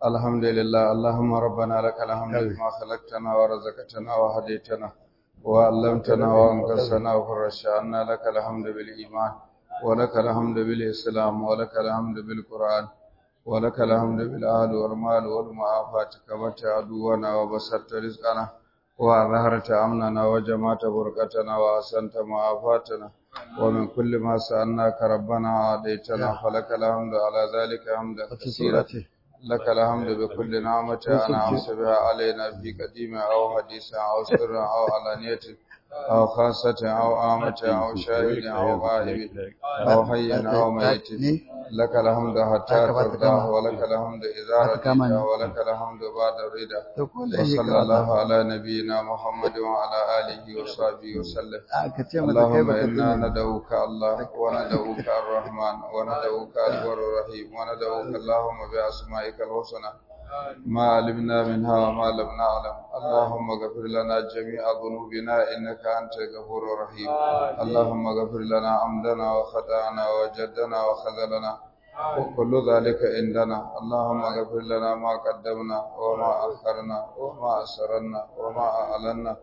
الحمد لله اللهم ربنا لك الحمد بما خلقتنا ورزقتنا وهديتنا وعلمتنا وانقذتنا وفرجت عنا لك الحمد بالإيمان ولك الحمد بالإسلام ولك الحمد بالقرآن ولك الحمد بالأهل والمال والمعافاة كبت عدونا وبسطت رزقنا وأظهرت أمننا وجمعت بركتنا وأحسنت معافاتنا ومن كل ما سألناك ربنا عاديتنا فلك الحمد على ذلك حمدا كثيرا لك الحمد بكل نعمة أنعمت بها علينا في قديم أو حديث أو سر أو علانية أو خاصة أو عامة أو شاهد أو غائب أو حي أو ميت لك الحمد حتى ترضى ولك الحمد إذا رضيت ولك الحمد بعد الرضا وصلى الله على نبينا محمد وعلى آله وصحبه وسلم اللهم إنا ندعوك الله وندعوك الرحمن وندعوك البر الرحيم وندعوك اللهم بأسمائك الحسنى ما علمنا منها وما لم نعلم اللهم اغفر لنا جميع ذنوبنا إنك أنت الغفور الرحيم اللهم اغفر لنا عمدنا وخطأنا وجدنا وخذلنا وكل ذلك عندنا اللهم اغفر لنا ما قدمنا وما أخرنا وما أسررنا وما أعلنا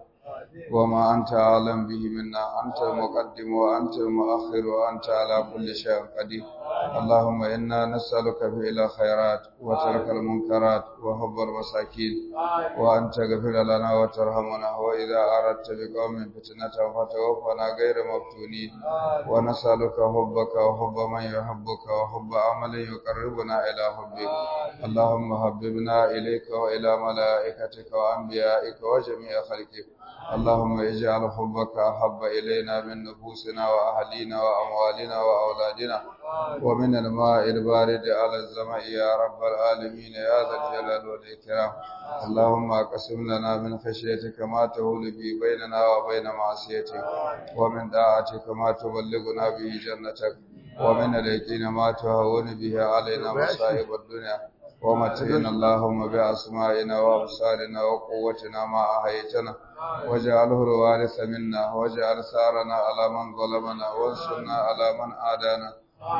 وما أنت أعلم به منا أنت المقدم وأنت المؤخر وأنت على كل شيء قدير اللهم إنا نسألك فعل خيرات وترك المنكرات وحب المساكين وأن تغفر لنا وترحمنا وإذا أردت بقوم فتنة فتوفنا غير مفتونين ونسألك حبك وحب من يحبك وحب عمل يقربنا إلى حبك اللهم حببنا إليك وإلى ملائكتك وأنبيائك وجميع خلقك اللهم اجعل حبك أحب إلينا من نفوسنا وأهلينا وأموالنا وأولادنا ومن الماء البارد على الزمع يا رب العالمين يا ذا الجلال والإكرام اللهم اقسم لنا من خشيتك ما تهول به بيننا وبين معصيتك ومن طاعتك ما تبلغنا به جنتك ومن اليقين ما تهون به علينا مصائب الدنيا ومتعنا اللهم بأسمائنا وأبصارنا وقوتنا ما أحيتنا واجعله الوارث منا واجعل ثارنا على من ظلمنا وانصرنا على من عادانا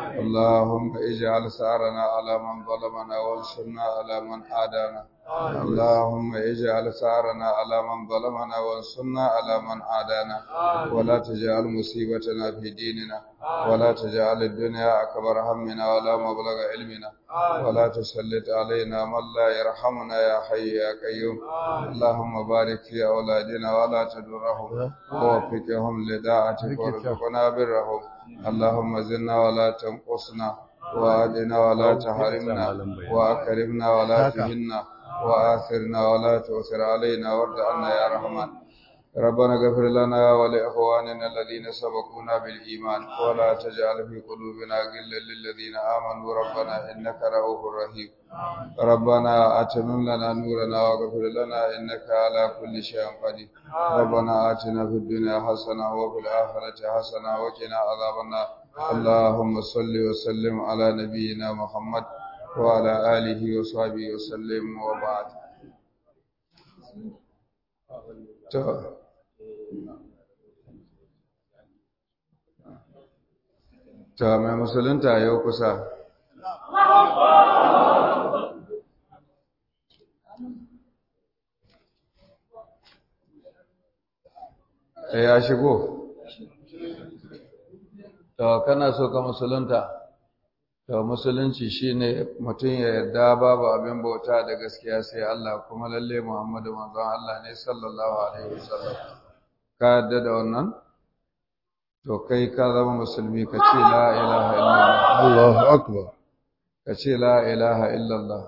اللهم اجعل ثارنا على من ظلمنا وانصرنا على من عادانا اللهم اجعل ثارنا على من ظلمنا وانصرنا على من عادانا ولا تجعل مصيبتنا في ديننا ولا تجعل الدنيا أكبر همنا ولا مبلغ علمنا ولا تسلط علينا من لا يرحمنا يا حي يا قيوم اللهم بارك في أولادنا ولا تدرهم ووفقهم لداعتك وارزقنا برهم اللهم زدنا ولا تنقصنا وأدنا ولا تحرمنا وأكرمنا ولا تهنا وآثرنا ولا تؤثر علينا وارض عنا يا رحمن ربنا اغفر لنا ولإخواننا الذين سبقونا بالإيمان ولا تجعل في قلوبنا غلا للذين آمنوا ربنا إنك رؤوف رحيم ربنا أتمم لنا نورنا واغفر لنا إنك على كل شيء قدير ربنا آتنا في الدنيا حسنة وفي الآخرة حسنة وقنا عذاب النار اللهم صل وسلم على نبينا محمد وعلى آله وصحبه وسلم وبعد ta mai musulunta yau kusa ya shigo to kana so ka musulunta to musulunci shine mutum ya yarda babu abin bauta da gaskiya sai Allah kuma lalle Muhammadu manzon Allah ne sallallahu alaihi wasallam ka yarda da wannan to kai ka zama musulmi ka ce la ilaha illallah Allahu akbar ka ce la ilaha illallah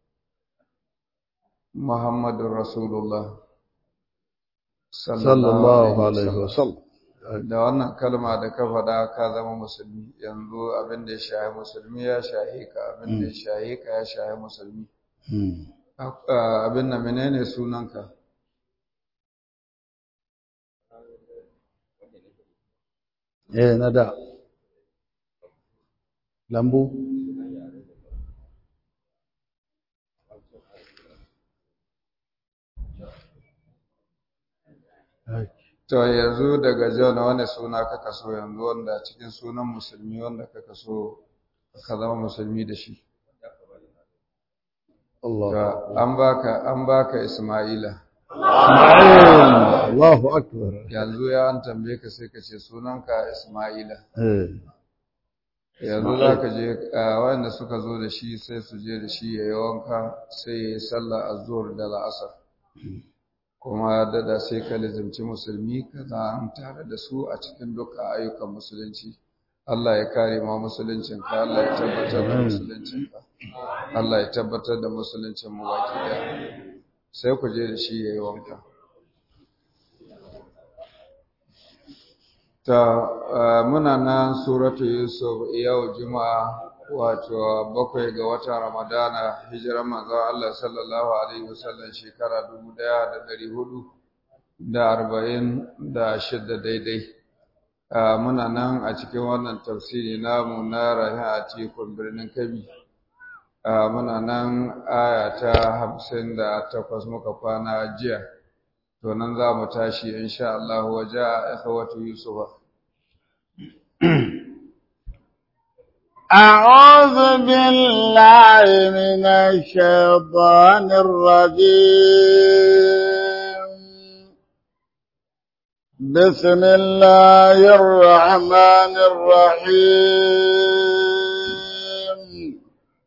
Muhammadur Rasulullah sallallahu alaihi wasallam da wannan kalma da ka faɗa ka zama musulmi yanzu abin da ya shahi musulmi ya shahi ka abin da ya shahi ka ya shahi musulmi abin da menene sunanka eh na da lambu To yanzu daga John wani suna kaka so yanzu wanda cikin sunan musulmi wanda kaka so ka zama musulmi da shi. الله To, an baka an baka Isma'ila إسماعيل الله أكبر yanzu ya an tambaye ka sai ka ce sunanka Isma'ila إيه. yanzu za ka je a wanda suka zo da shi sai su je da shi ya yi wanka sai ya yi sallah azhur da la'asar kuma dada sai ka lizimci musulmi ka zan tare da su a cikin dukkan ayyukan musulunci Allah ya kare ma musuluncinka Allah ya tabbatar da musuluncinka Allah ya tabbatar da musuluncin mu baki daya sai ku je da shi ya yi wanka ta uh, muna nan suratu yusuf yau juma'a wato bakwai ga watan ramadana hijiran manzon Allah sallallahu alaihi wasallam shekara dubu ɗaya da ɗari hudu da arba'in da shidda daidai uh, muna nan a cikin wannan tafsiri namu na rahin a cikin birnin kabi uh, muna nan aya ta hamsin da takwas muka kwana jiya to nan za mu tashi insha Allah waje a ikhwatu yusufa أعوذ بالله من الشيطان الرجيم بسم الله الرحمن الرحيم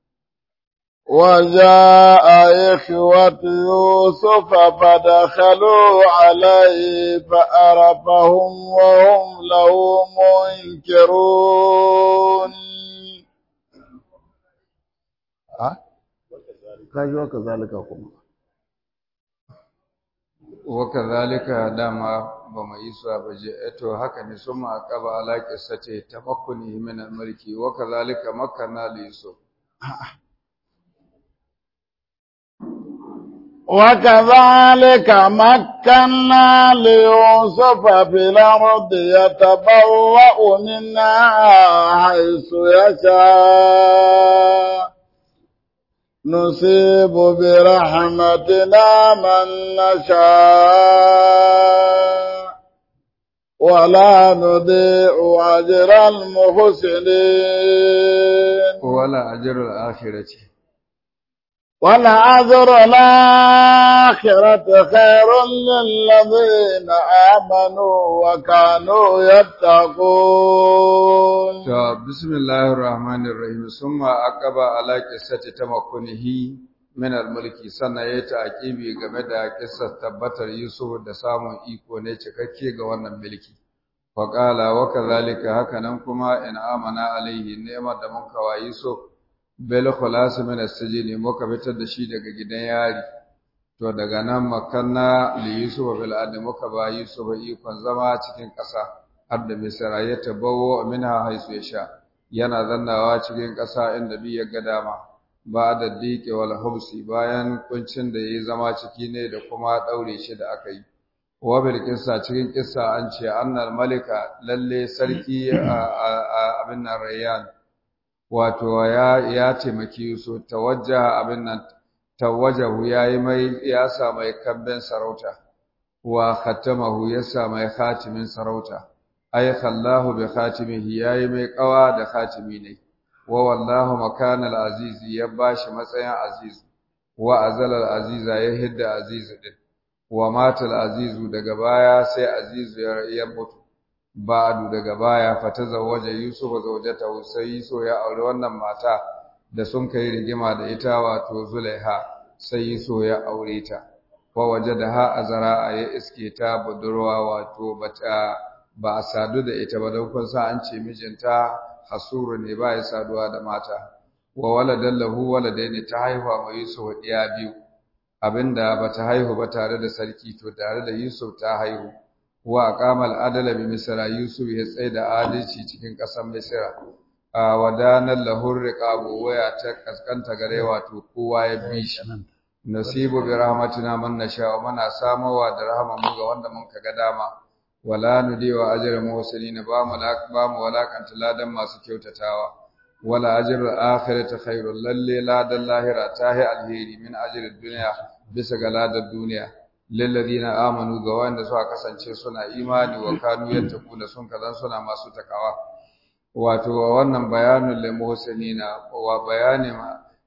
وجاء إخوة يوسف فدخلوا عليه فأرفهم وهم له منكرون kaji waka zalika kuma waka zalika dama ba mu yi su ba je to haka ne sun ma aqaba ala sace tabakkuni min al-mulki waka zalika makkanna li yusuf وكذلك مكنا ليوسف في الأرض يتبوأ منها حيث يشاء نصيب برحمتنا من نشاء ولا نضيع أجر المحسنين wala ajrul akhirati ولأجر الآخرة خير للذين آمنوا وكانوا يتقون to bismillahir rahmanir rahim summa aqaba ala qissati tamakkunihi min al-mulki sannan yayi ta'kibi game da kissar tabbatar yusuf da samun iko ne cikakke ga wannan mulki wa qala wa kadhalika hakanan kuma in amana alaihi ni'mar da mun kawa yusuf bil khulas min as-sijni muka fitar da shi daga gidan yari to daga nan makanna li yusuf bil ard muka ba yusuf ikon zama cikin ƙasa har da misra ya tabawo minha haisu ya sha yana zannawa cikin ƙasa inda bi ya ga dama ba da dike wal hubsi bayan kuncin da yayi zama ciki ne da kuma daure shi da aka yi wa bil qissa cikin qissa an ce annal malika lalle sarki abin nan rayyan wato ya ya taimaki su tawajjaha abin nan tawajjahu yayi mai ya sa mai kabben sarauta wa khatamahu ya sa mai khatimin sarauta ay khallahu bi khatimihi yayi mai kawa da khatimi ne wa wallahu makanal aziz ya bashi matsayin aziz wa azalal aziza ya hidda aziz din wa matal azizu daga baya sai azizu ya mutu ba'du daga baya fatazawwaja yusuf zawjatahu sai so ya aure wannan mata da sun kai rigima da ita wato zulaiha sai so ya aure ta wa wajadaha azra ya iske ta budurwa wato bata ba a sadu da ita ba don kun sa an ce mijinta hasuru ne ba ya saduwa da mata wa waladan lahu waladaini ta haihuwa ma Yusuf ɗiya biyu abinda bata haihu ba tare da sarki to tare da Yusuf ta haihu wa aqamal adala bi misra Yusuf ya tsaya da adalci cikin ƙasar Misra a wadanan lahu riqabu waya ta kaskanta gare wato kowa ya bi shi nasibu bi rahmatina man nasha wa mana samawa da rahman mu ga wanda mun kaga dama wala nudiwa ajral muhsinin ba mu ba mu walakanta ladan masu kyautatawa wala ajrul akhirati khairul lalle ladan lahira tahi alheri min ajrid dunya bisa ga ladan duniya lil ladina amanu ga wanda suka kasance suna imani wa kanu yattaquna sun kazan suna masu takawa wato wannan bayanul lil muhsinina wa bayani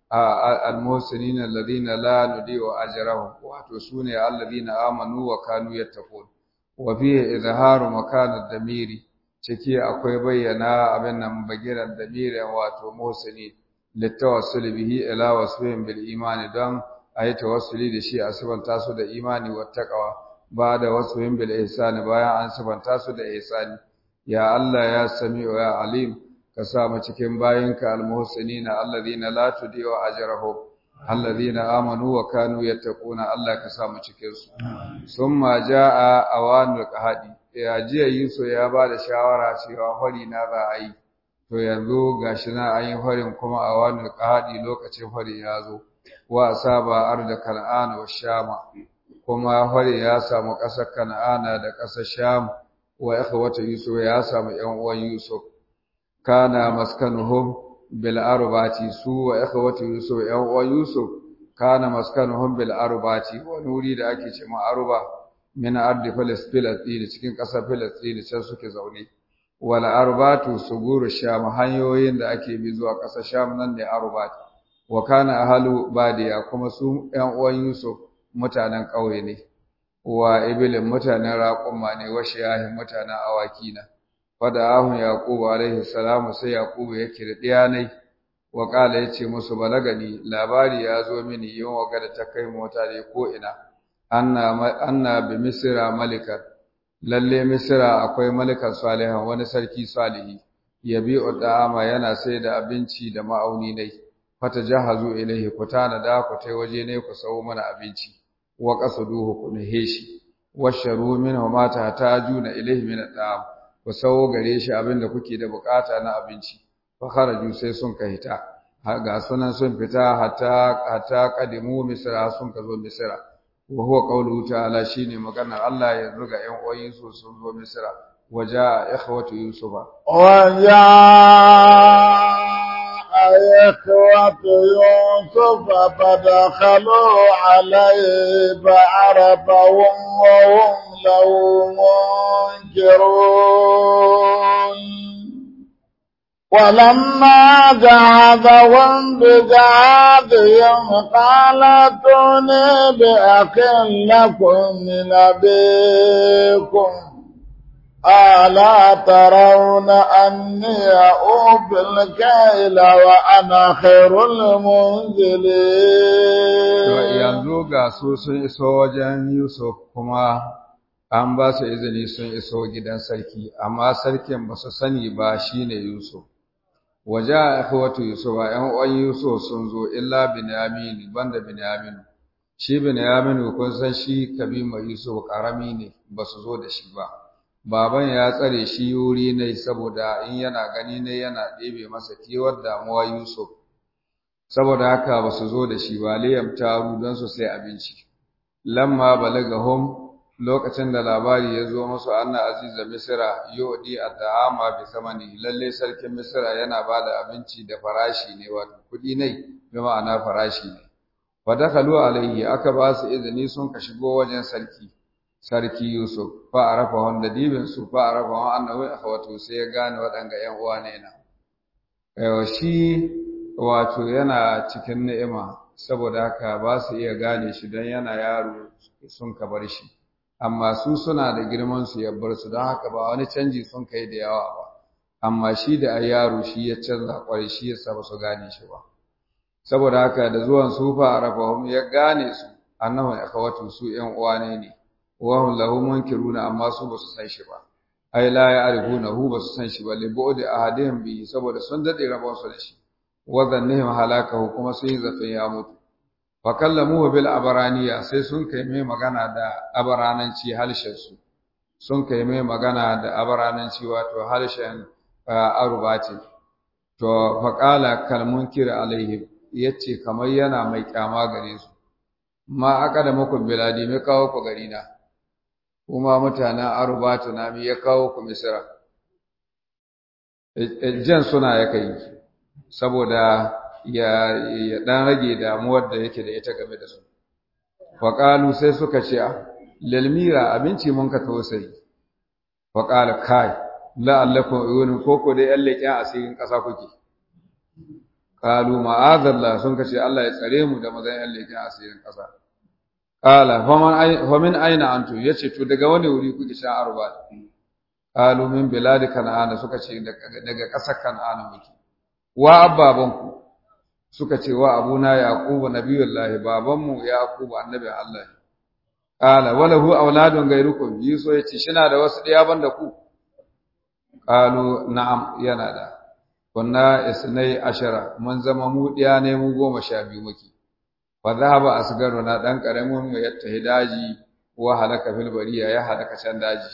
al-muhsinina alladhina la nudi'u ajrahum wato sune alladhina amanu wa kanu yattaqun wa fihi izharu makan ad-damiri ciki akwai bayyana abin nan bagiran damirin wato muhsini litawassul bihi ila wasfihim bil imani don ayi tawassuli da shi a sifanta su da imani wa taqwa ba da wasfihim bil ihsani bayan an sifanta su da ihsani ya Allah ya sami'u ya alim ka sa mu cikin bayinka almuhsinina alladhina la tudi'u ajrahum alladhina amanu wa kanu yattaquna Allah ka sa mu cikin su summa jaa awanul qahadi ya jiya Yusuf ya ba da shawara cewa hori na za a yi to yanzu gashi na an yi horin kuma awanul qahadi lokacin hori ya zo wa asaba arda kan'ana wa shama kuma hori ya samu ƙasar kan'ana da ƙasar sham wa ikhwatu yusuf ya samu ƴan uwan yusuf kana maskanuhum bil arbati su wa ikhwatu yusuf ƴan uwan yusuf kana maskanuhum bil arbati wani wuri da ake cewa arba min ardi filistin cikin ƙasar filistin can suke zaune wal arbatu suguru sham hanyoyin da ake bi zuwa ƙasar sham nan ne arbat wa kana ahlu badiya kuma su ƴan uwan yusuf mutanen ƙauye ne wa ibilin mutanen raƙumma ne wa shiyahin mutanen awaki na fada ahun yaqubu alaihi salamu sai yaqubu ya kira diyanai wa qala yace musu balagani labari ya zo mini yin waga da ta kai mota ne ko ina anna anna bi misra malika lalle misra akwai malikan salihan wani sarki salihi yabi'u da'ama yana sai da abinci da ma'auni ne fata jahazu ilaihi ku tana da ku tai waje ne ku sawo mana abinci wa qasduhu ku nahe shi washaru minhu ma tahtajuna ilaihi min at'am ku sawo gare shi abinda kuke da bukata na abinci fa kharaju sai sun ka hita ga sunan sun fita hatta hatta qadimu misra sun ka zo misra wa huwa qawluhu ta'ala shine magana Allah ya ruga ƴan uwan su sun zo misra waja ikhwatu yusufa waja إخوة يوسف فدخلوا عليه فعرفهم وهم له منكرون ولما جعدهم بجعادهم قال ائتوني بأخ لكم من أبيكم ألا ترون أني أوفي الكيل وأنا خير المنزلين yanzu ga su sun iso wajen Yusuf kuma an ba su izini sun iso gidan sarki amma sarkin ba su sani ba shine Yusuf waje a ikhwatu Yusuf a ƴan uwan Yusuf sun zo illa Binyamin banda Binyamin shi Binyamin kun san shi kabima Yusuf karami ne ba su zo da shi ba baban ya tsare shi wuri ne saboda in yana gani ne yana ɗebe masa kewar damuwa Yusuf saboda haka ba su zo da shi ba liyam taru don su sai abinci lamma balagahum lokacin da labari ya zo musu anna aziza misra yodi at'ama bi samani lalle sarkin misra yana bada abinci da farashi ne wato kudi ne bi ma'ana farashi ne fa dakalu alaihi aka ba su izini sun ka shigo wajen sarki sarki Yusuf fa arafa wanda dibin su fa arafa wa annahu akhawatu sai ya gane waɗanga ƴan uwa ne na ayo shi wato yana cikin ni'ima saboda haka ba su iya gane shi don yana yaro sun ka bar shi amma su suna da girman su ya bar su don haka ba wani canji sun kai da yawa ba amma shi da ai yaro shi ya canza kwarai shi yasa ba su gane shi ba saboda haka da zuwan su fa arafa ya gane su annahu akhawatu su ƴan uwa ne ne wahum lahu munkiruna amma su basu san shi ba ai la ya'rifunahu basu san shi ba li bu'di ahadihim bi saboda sun dade rabon su da shi wa dhannihim halakahu kuma sun yi zafin ya mutu fa kallamuhu bil abaraniya sai sun kai mai magana da abarananci halshen su sun kai mai magana da abarananci wato halshen arubati to fa qala kal munkir alaihim yace kamar yana mai kyama gare su ma aka da muku biladi mai kawo ku gari na kuma mutanen arubatu na mi ya kawo ku misira jan suna ya kai saboda ya ya dan rage damuwar da yake da ita game da su faqalu sai suka ce lalmira abinci mun ka tausayi faqala kai la allakum uyun koko dai yan leƙen asirin ƙasa kuke qalu ma'azallah sun kace Allah ya tsare mu da mazan yan leken asirin ƙasa qala faman ay famin aina antu yace to daga wani wuri kuke sha arba qalu min bilad kan'ana suka ce daga ƙasar kan'ana muke wa abbabanku suka ce wa abuna yaqubu nabiyullahi babanmu yaqubu annabi Allah qala walahu auladun gairukum yiso yace shina da wasu ɗaya banda ku qalu na'am yana da kunna isnai ashara mun zama mu ɗaya ne mu goma sha biyu muke fa dhahaba asgaruna dan karamin mu yatta daji wa halaka fil bariya ya halaka can daji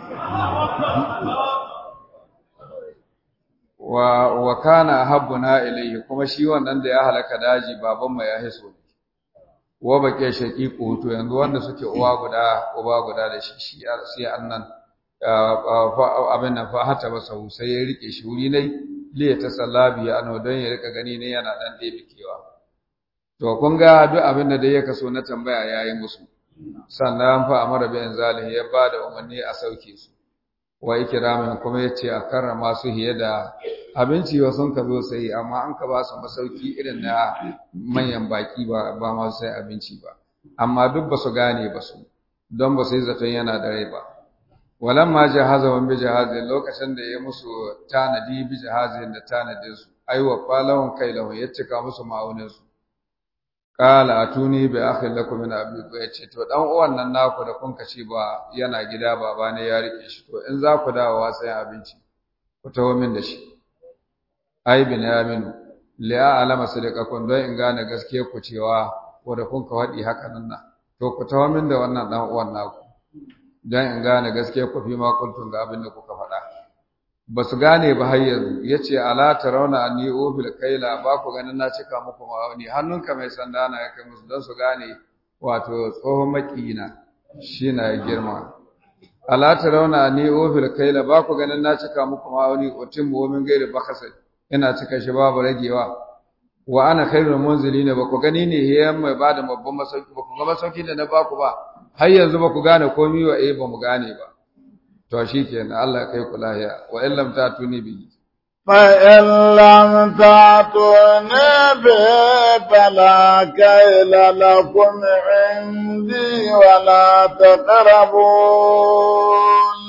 wa wa kana habbuna ilayhi kuma shi wannan da ya halaka daji baban mu ya hiso wa bake shaqiqu to yanzu wanda suke uwa guda uba guda da shi shi sai annan abin nan fa hata ba sau sai ya rike shi wuri ne liya ta sallabi ano don ya rika gani ne yana dan ɗebe kewa to kun ga duk abin da dai ya kaso na tambaya yayi musu sannan fa amara bi zalihi ya bada umarni a sauke su wa ikramin kuma yace a karrama su hiye da abinci wa sun ka zo sai amma an ka ba su masauki irin na manyan baki ba ba ma sai abinci ba amma duk ba su gane ba su don ba su yi zaton yana da rai ba walamma jahazahum bi jahazin lokacin da ya musu tanadi bi jahazin da tanadin su aiwa falahun kailahu ya cika musu ma'aunin su qala atuni bi akhin lakum min abiku yace to dan uwan nan naku da kun kace ba yana gida baba ne ya rike shi to in za ku dawo sai abinci ku tawo min da shi ai bin yamin li'a alama sadaqakum don in gane gaskiya ku cewa ko da kun ka wadi haka nan to ku tawo min da wannan dan uwan naku don in gane gaskiya ku fi ma kuntum ga abin da kuka faɗa ba su gane ba har yanzu ya ce ala tarawna anni ofil kaila ba ku ganin na cika muku ma'auni hannunka mai sanda na ya kai musu don su gane wato tsohon makiyina shi na girma ala tarawna anni ofil kaila ba ku ganin na cika muku ma'auni otin mu'min gairi bakasa ina cika shi babu ragewa wa ana khairul munzilina ba ku gani ne yayin mai bada babban masauki ba ku ga masauki da na ba ku ba har yanzu ba ku gane komai wa eh ba mu gane ba to shikenan Allah kai ku lahiya wa in lam tatuni bi fa in lam tatuni bi fala kayla lakum indi wa la taqrabun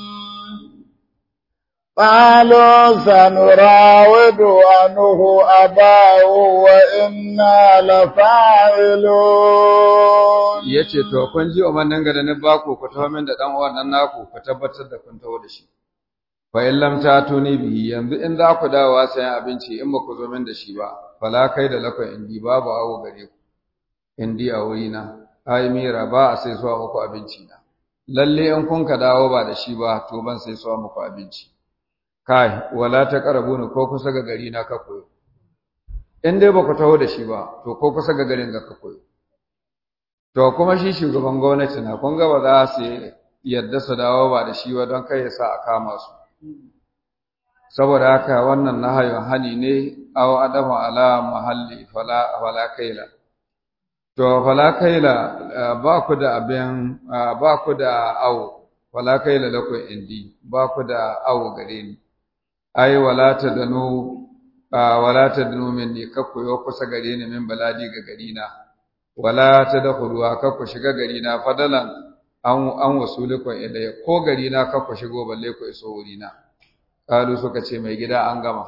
قالوا سنراود عنه أباه وإنا لفاعلون yace to kun ji umarnin ga da ni ba ku ku tawo min da dan uwan nan naku ku tabbatar da kun tawo da shi fa in lam tatuni bihi yanzu in za ku dawo sai abinci in ba ku zo min da shi ba fala kai da lakon indi babu awo gare ku indi a wurina ai mira ba a sai suwa muku abinci na lalle in kun ka dawo ba da shi ba to ban sai suwa muku abinci kai wala ta ni ko kusa ga gari na ka koyo in dai ba ku taho da shi ba to ko kusa ga garin ga ka koyo to kuma shi shugaban gwamnati na kun ga ba za su yadda su dawo ba da shi ba don kai ya sa a kama su saboda haka wannan nahayin hani ne aw adamu ala mahalli fala fala kaila to fala kaila ba ku da abin ba ku da aw fala kaila lakum indi ba ku da aw gare ni ai wala tadanu wala tadanu minni kakku yo kusa gare ni min baladi ga gari na wala tadkhulu kakku shiga gari na fadalan an an wasulikun ilayya ko gari na kakku shigo balle ku iso wuri na kalu suka ce mai gida an gama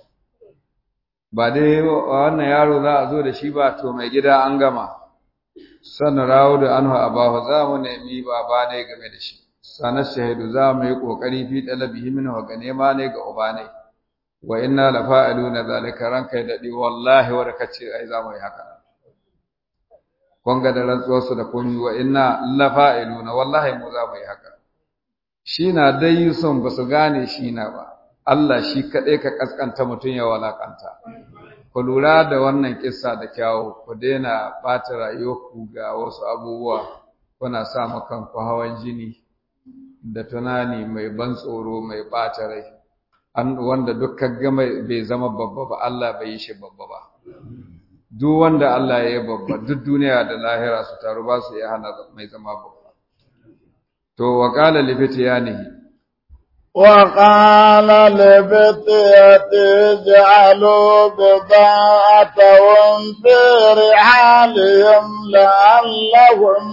ba dai wannan yaro za a zo da shi ba to mai gida an gama sannan rawo da anhu abahu za mu nemi baba ne game da shi sanar shahidu za mu yi ƙoƙari fi ɗalabihi min wa ga nema ne ga uba ne wa inna la fa'iluna zalika ranka ya daɗi wallahi wa da kace ai za mu yi haka kun ga da rantsuwar su da komi wa inna la fa'iluna wallahi mu za mu yi haka shi na dai son ba su gane shi na ba Allah shi kaɗai ka kaskanta mutum ya walakanta ku lura da wannan kissa da kyawu ku daina ɓata rayuwarku ga wasu abubuwa kuna sa ma kanku hawan jini da tunani mai ban tsoro mai ɓata rai wanda duk kaga bai zama babba ba Allah bai yi shi babba ba duk wanda Allah ya yi babba duk duniya da lahira su taru ba su iya hana mai zama babba to wa qala li fityanihi وقال لفتية اجعلوا بضاعتهم في رحالهم لعلهم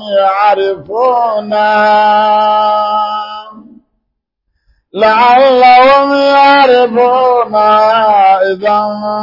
يعرفونها لعلهم يعرفونها إذا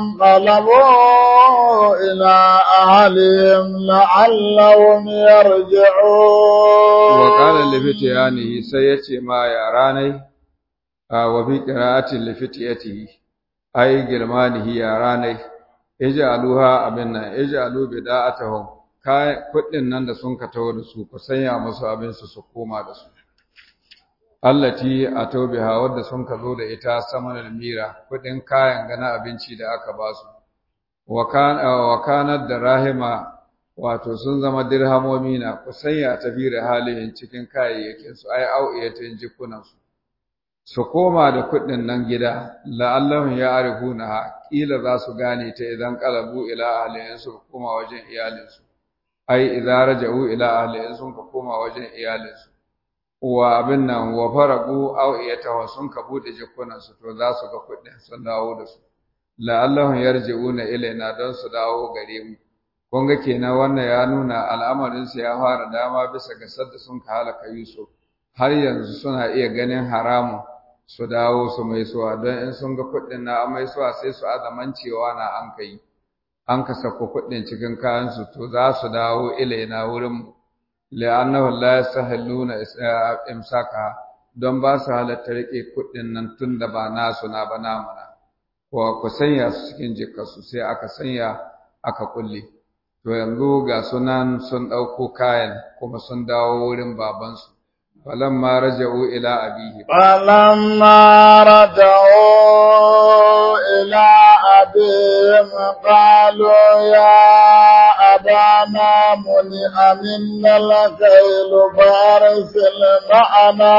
انقلبوا إلى أهلهم لعلهم يرجعون وقال لفتيانه سيتي ما يراني وفي قراءة لفتيته أي جرمانه يراني ij'aluha abinna ij'alu bida'atahum kai kudin nan da sun ka tawo da su ku sanya musu abin su su koma da su allati atobiha wadda sun ka zo da ita samanul mira kudin kayan gana abinci da aka ba su wa kana da rahima wato sun zama dirhamomi na ku sanya tafira halin cikin kayayyakin su ai au'iyatin jikunan su su koma da kudin nan gida la'allahu ya'rifuna kila za su gane ta idan qalabu ila ahlihin su koma wajen iyalinsu ai idza raja'u ila ahlihin sun koma wajen iyalinsu wa abin nan wa faragu aw iyatahu sun ka bude jikunan su to za su ga kuɗin sun dawo da su la'allahum yarji'una ilaina don su dawo gare mu kun ga kenan wannan ya nuna al'amarin su ya fara dama bisa ga sadda sun ka halaka Yusuf har yanzu suna iya ganin haramun su dawo su mai suwa don in sun ga kuɗin na an mai suwa sai su azaman cewa na an kai an ka sako kuɗin cikin kayan su to za su dawo ilaina wurin mu la'annahu la yasahiluna imsaka don ba su halatta rike kuɗin nan tun da ba nasu na ba namuna ko ku sanya su cikin jikarsu sai aka sanya aka kulle to yanzu ga sunan sun ɗauko kayan kuma sun dawo wurin babansu falamma raja'u ila abihi فلما رجعوا إلى أبيهم قالوا يا أبانا منع منا الكيل فأرسل معنا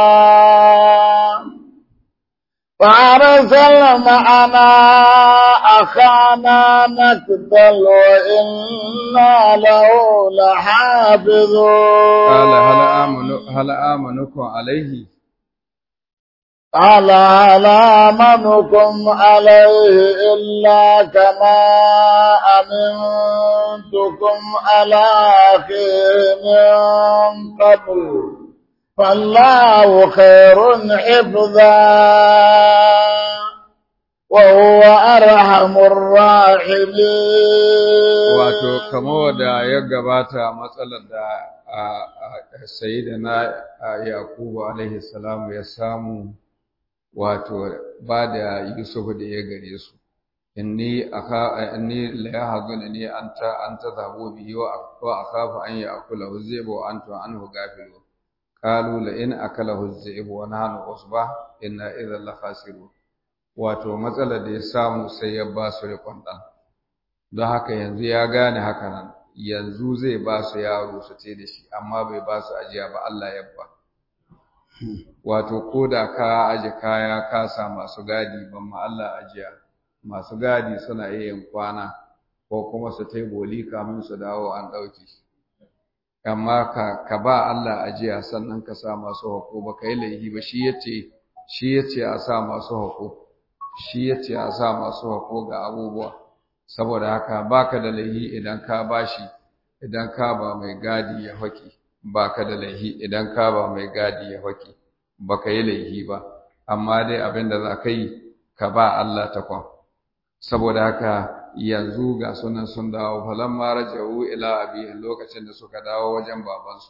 فأرسل معنا أخانا نكتل وإنا له لحافظون قال هل آمن هل آمنكم عليه قال هل آمنكم عليه إلا كما أمنتكم على أخيه من قبل فالله خير حفظا وهو أرحم الراحمين wato kamar da ya gabata matsalar da sayyidina yakubu alaihi salamu ya samu wato ba da yusuf da ya gare su inni aka inni la yahzunni anta anta zabu bihi wa akhafu an ya'kulahu dhibu wa antum anhu ghafilun qalu la in akalahu dhibu wa nahnu usba inna idhan la khasirun wato matsalar da ya samu sai ya ba su riƙon ɗan don haka yanzu ya gane haka nan yanzu zai ba su yaro su ce da shi amma bai ba su ajiya ba Allah ya ba wato ko da ka aje kaya ka sa masu gadi ban ma Allah ajiya masu gadi suna iya yin kwana ko kuma su tai boli kamin su dawo an ɗauke amma ka ka ba Allah ajiya sannan ka sa masu hako ba ka yi laifi ba shi yace shi yace a sa masu hako shi yace a sa masu hako ga abubuwa saboda haka baka da laifi idan ka bashi idan ka ba mai gadi ya haki baka da laifi idan ka ba mai gadi ya haki baka yi laifi ba amma dai abin da za ka yi ka ba Allah takwan saboda haka yanzu ga sunan sun dawo falamma raja'u ila abi lokacin da suka dawo wajen babansu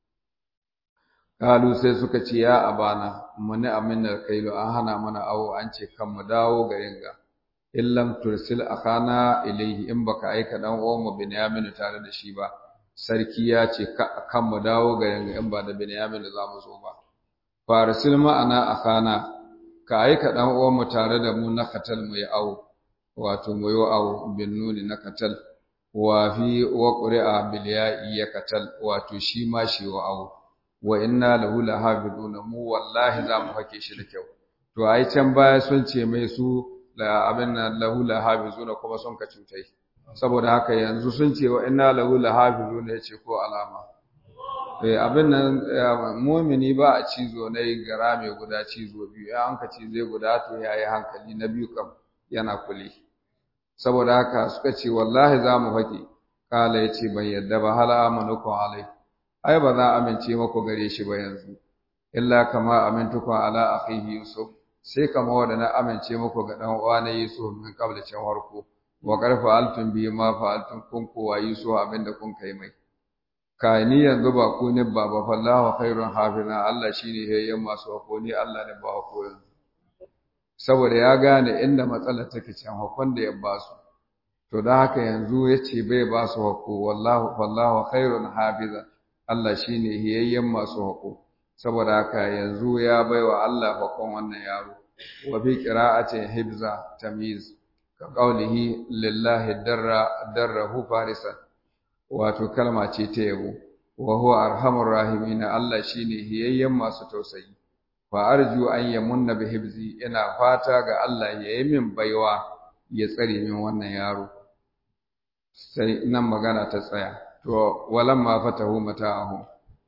kalu sai suka ce ya abana muni aminar kailu an hana mana awo an ce kan mu dawo garin ga illam tursil akhana ilayhi in baka aika dan uwan mu binyamin tare da shi ba sarki ya ce kan mu dawo garin ga in ba da binyamin za mu zo ba farsil ma'ana akhana ka aika dan uwan mu tare da mu na katal mu yi awo wato mu yi awo bin nuni na katal wa fi wa qur'a bil ya'i ya katal wato shi ma shi wa awo wa inna lahu lahafizuna mu wallahi za mu hake shi da kyau to ai can baya sun ce mai su la abin nan lahu lahafizuna kuma sun ka cutai saboda haka yanzu sun ce wa inna lahu lahafizuna yace ko alama eh abin nan mu'mini ba a cizo na gara mai guda cizo biyu ya an ka cize guda to yayi hankali na biyu kam yana kuli saboda haka suka ce wallahi za mu fake kala ya ce ban yadda ba hala amanukum alai ai ba za amince maku gare shi ba yanzu illa kama amintukum ala akhihi yusuf sai kama wanda na amince muku ga dan uwa na yusuf min qabla can harko wa qarfa altum bi ma fa'altum kun kuwa yusuf abinda kun kai mai kai ni yanzu ba ku ne ba ba fallahu khairun hafina Allah shine hayyan masu hako ni Allah ne ba hako yanzu saboda ya gane inda matsalar take can hakon da ya ba su to da haka yanzu yace bai ba su hako wallahu fallahu khairun hafiza Allah shine hayyan masu hako saboda haka yanzu ya baiwa Allah hakon wannan yaro wa bi qira'ati hibza tamyiz ka qaulihi lillahi darra darrahu farisan wato kalma ce ta yabo wa huwa arhamur rahimin Allah shine hiyayyen masu tausayi fa arju an yamunna bi hibzi ina fata ga Allah ya yi min baiwa ya tsare min wannan yaro sai nan magana ta tsaya to walamma fatahu mata'ahum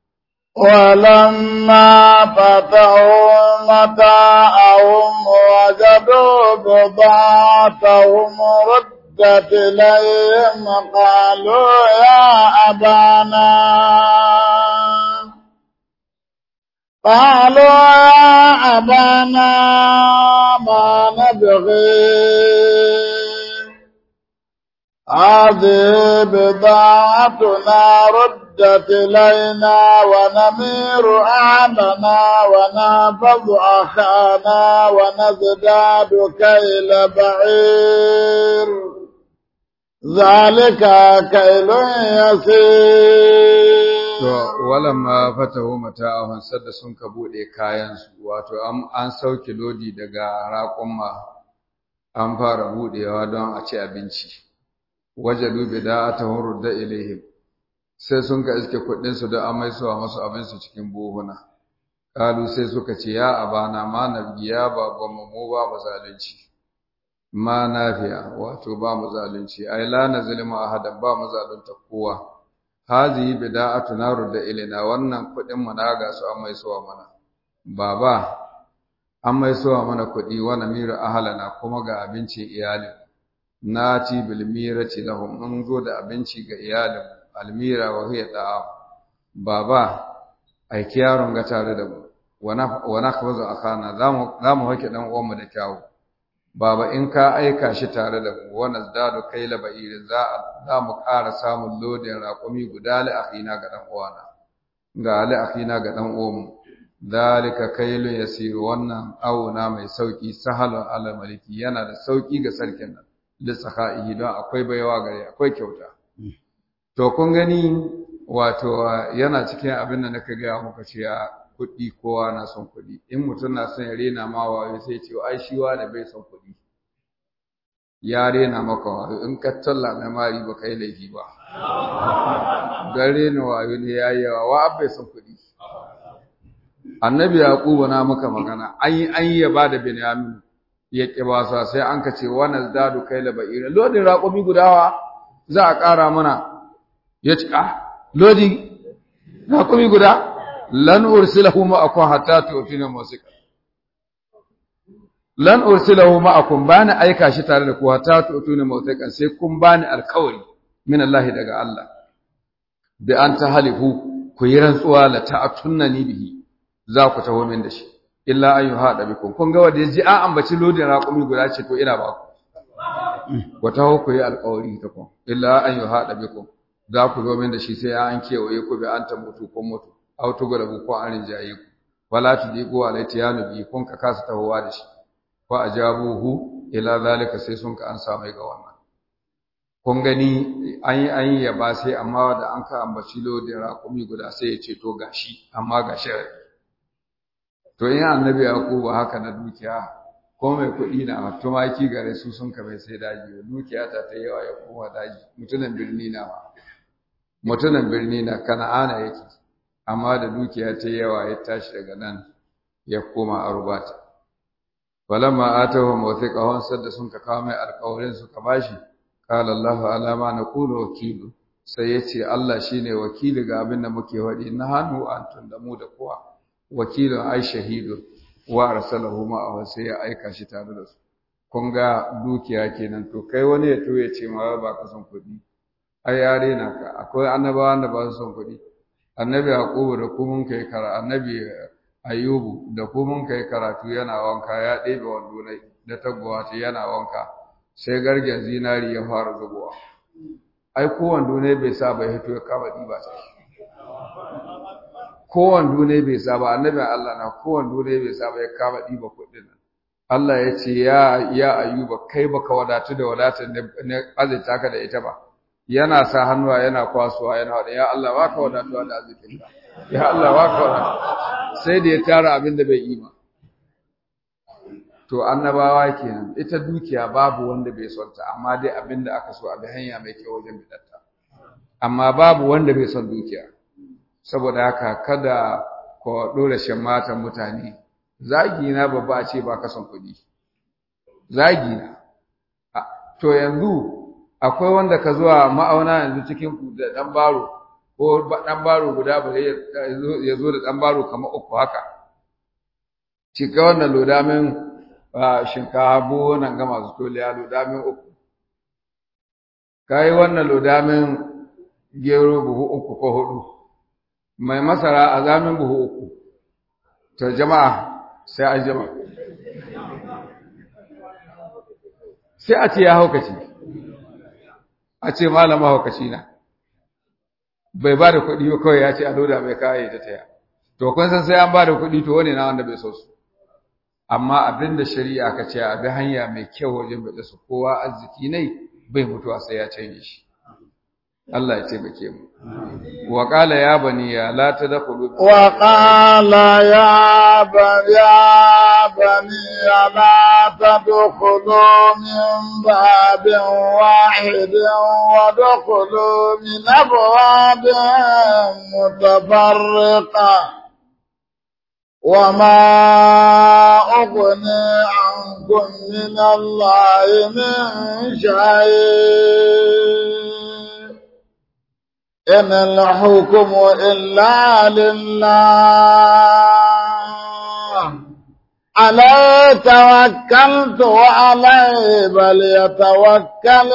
ولما فتحوا متاعهم وجدوا بضاعتهم ردت إليهم قالوا يا أبانا قالوا يا أبانا ما نبغي هذه بضاعتنا ردت إلينا ونمير أهلنا ونحفظ أخانا ونزداد كيل بعير ذلك كيل يسير To, walamma fatahu mata'ahun sadda sun ka buɗe kayansu, wato an sauke lodi daga raƙumma an fara buɗewa don a ci abinci. Wajadu bida'atahum rudda ilaihim sai sun ka iske kuɗinsu da an maisuwa masu abinsu cikin buhuna. Kalu sai suka ce, Ya abana ma nabgi ya babanmu mu ba mu zalunci. Ma nafiya, wato ba mu zalunci, ai la na zulma ahadan ba mu zalunta kowa. hazihi bida'atuna rudda ilaina wannan kuɗin mu na ga su an mai suwa mana baba an mai suwa mana kuɗi wa namiru ahlana kuma ga abinci iyalin nati bil mirati lahum mun zo da abinci ga iyalin almira wa hiya da'a baba aiki yaron ga tare da mu wa nakhwazu akana zamu zamu hake dan uwan mu da kyawu Baba in ka aika shi tare da mu wa nazdadu kaila ba'ir za za mu ƙara samun lodin raƙumi guda li akhina ga dan uwana ga li akhina ga dan uwanmu dalika kailu yasir wannan auna mai sauki sahalun ala maliki yana da sauki ga sarkin nan li sakhaihi don akwai baiwa gare akwai kyauta to kun gani wato yana cikin abin da naka ga muka ce kuɗi kowa na son kuɗi in mutum na son ya rena ma wayo sai ce ai shi da bai son kuɗi ya rena maka wayo in ka talla mai mari ba kai laifi ba don rena wayo ne ya yawa wa bai son kuɗi annabi yaquba na maka magana an yi an ya bada binyamin ya ƙi ba sa sai an ka ce wa nazdadu kaila ba'ira lodin raƙumi gudawa za a ƙara mana ya ci ah lodi raƙumi guda lan ursilahu ma'akum hatta tu'tuna musika lan ursilahu ma'akum bani aika shi tare da ku hatta tu'tuna musika sai kun bani alkawari min Allah daga Allah bi an tahalifu ku yi rantsuwa la ta'tunani bihi za ku taho min da shi illa an yuhada bikum kun ga wanda yaji an ambaci lodin raƙumi guda ce to ina ba ku ku taho ku yi alkawari ta ku illa an yuhada bikum za ku zo min da shi sai an kewaye ku bi an ta mutu kun mutu aw tugalabu ko an rinjaye ku wala tudiqu alayhi yanubi kun ka kasa tahowa da shi fa ajabuhu ila zalika sai sun ka an samai ga wannan kun gani an yi an yi ba sai amma da an ka ambaci lodin raƙumi guda sai ya ce to gashi amma gashi to in annabi yaqubu haka na dukiya ko mai kuɗi na tumaki gare su sun ka bai sai daji dukiya ta ta yawa ya koma daji mutunan birni na ma mutunan birni na kana'ana yake amma da dukiya ta yawa ya tashi daga nan ya koma arubata falamma atahu mawthiqahum sadda sun ka kawo mai alƙawarin su ka bashi qala Allahu ala ma naqulu wakilu sai ya ce Allah shine wakili ga abin da muke faɗi na hannu antum da mu da kowa wakilin ai shahidun wa arsalahu ma'ahu sai ya aika shi tare da su kun ga dukiya kenan to kai wani ya to ya ce ma ba ka son kuɗi ai yare na ka akwai annabawa da ba su son kuɗi annabi yaqubu da kuma kai kara annabi ayyubu da kuma kai karatu yana wanka ya ɗebe wando ne da taguwa ta yana wanka sai gargen zinari ya fara zubowa ai ko wando ne bai sa bai hito ya kama diba sai ko wando ne bai sa ba annabi Allah na ko wando ne bai sa ba ya kama diba kuɗin nan Allah ya ce ya ya ayyuba kai baka wadatu da wadatar ne azurta ka da ita ba yana sa hannuwa yana kwasuwa yana wada ya Allah baka wadatuwa da arzikin ka ya Allah baka wadatu sai da ya tara abin da bai yi ba to annabawa kenan ita dukiya babu wanda bai son ta amma dai abin da aka so a bi hanya mai kyau wajen bidatta amma babu wanda bai son dukiya saboda haka kada ku dora shan matan mutane zagi na babba a ce ba ka son kuɗi zagi na to yanzu akwai wanda ka zuwa ma'auna yanzu cikin ku da dan baro ko dan baro guda ba ya zo da dan baro kamar uku haka cika wannan lodamin shinkafa buhu nan ga masu toliya lodamin uku kayi wannan lodamin gero buhu uku ko hudu mai masara a zamin buhu uku to jama'a sai an jama'a sai a ce ya haukaci a ce malama haukaci na bai ba da kuɗi ba kawai ya ce a loda mai kayan ta taya to kun san sai an ba da kuɗi to wani na wanda bai so su amma abin da shari'a ka ce a bi hanya mai kyau wajen bada su kowa arziki ne bai mutuwa sai ya canje shi Allah ya taimake mu wa qala ya bani ya la tadkhulu wa qala ya bani ya bani la tadkhulu min babin wahidin wa tadkhulu min abwabin mutafarriqa وما أغني عنكم من الله من شيء إن الحكم إلا لله عليه توكلت وعليه فليتوكل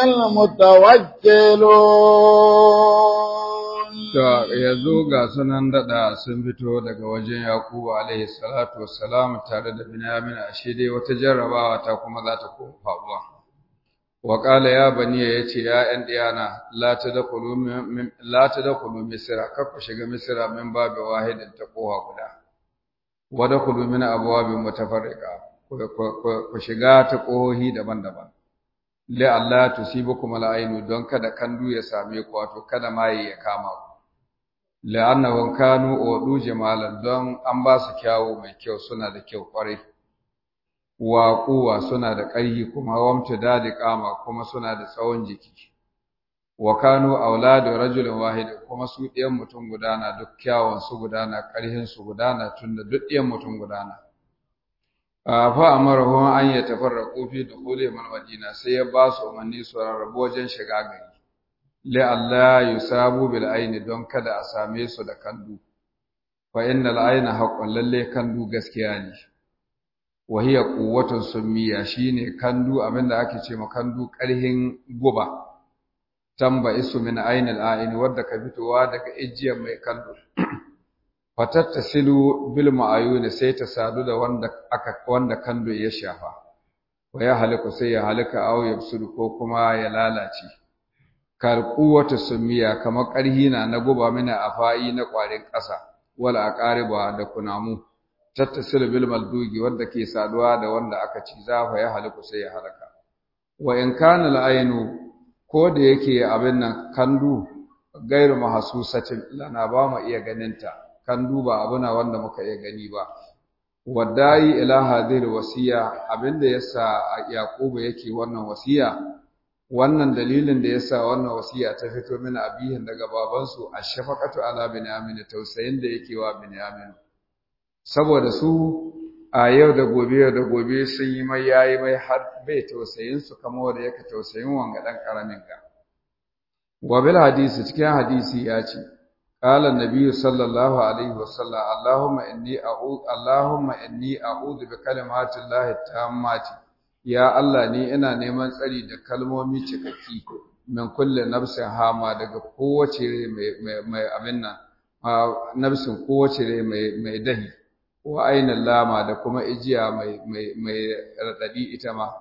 المتوكلون To, yanzu ga sunan daɗa sun fito daga wajen Yakubu alaihi salatu wassalam tare da Binyamin ashe dai wata jarrabawa ta kuma za ta koma faruwa. Wa qala ya bani ya ce ya ƴan diyana la tadkhulu min la tadkhulu misra kar ku shiga misra min babu wahidin ta kowa guda. Wa dakhulu min abwabin mutafarriqa ku shiga ta kohohi daban-daban. La Allah tusibukum al-ainu don kada kandu ya same ku wato kada mai ya kama ku. la'annahum kanu udu jamalan don an ba su kyawu mai kyau suna da kyau kwarai wa kuwa suna da ƙarfi kuma wamta dadi kama kuma suna da tsawon jiki wa kanu auladu rajulin wahid kuma su ɗiyan mutum gudana duk kyawun su gudana ƙarhin su gudana tunda duk ɗiyan mutum gudana fa amarahum an yatafarraqu fi dukhuli man madina sai ya ba su umarni su rarrabu wajen shiga gari la'alla yusabu bil aini don kada a same su da kandu fa innal aina haqqun lalle kandu gaskiya ne wa hiya quwwatun summiya shine kandu abinda ake ce ma kandu karhin guba tamba isu min ainil aini wadda ka fitowa daga ijiyar mai kandu fatattasilu bil ma'ayuni sai ta sadu da wanda aka wanda kandu ya shafa wa ya haliku sai ya halika aw yabsudu ko kuma ya lalace karkuwata sumiya kamar ƙarhi na na guba mina afa'i na ƙwarin ƙasa wala aqariba da kunamu tattasil bil maldugi wanda ke saduwa da wanda aka ci zafa ya haliku sai ya halaka wa in kana al ko da yake abin nan kandu gairu mahsusatin lana ba mu iya ganin ta kandu ba abuna wanda muka iya gani ba wadai ila hadhihi wasiya abinda yasa yaquba yake wannan wasiya wannan dalilin da yasa wannan wasiya ta fito mina abihin daga babansu ashfaqatu ala binyamin tausayin da yake wa binyamin saboda su a yau da gobe yau da gobe sun yi mai yayi mai har bai tausayin su kamar wanda yake tausayin wanga dan karamin ka wa bil hadisi cikin hadisi ya ce قال النبي صلى الله عليه وسلم اللهم إني أعوذ اللهم إني أعوذ بكلمات الله التامات يا الله ni ina neman tsari da kalmomi cikakki min kulli nafsin hama daga kowace mai mai abin nan nafsin kowace mai mai dahi wa ainin lama da kuma ijiya mai mai mai radadi ita ma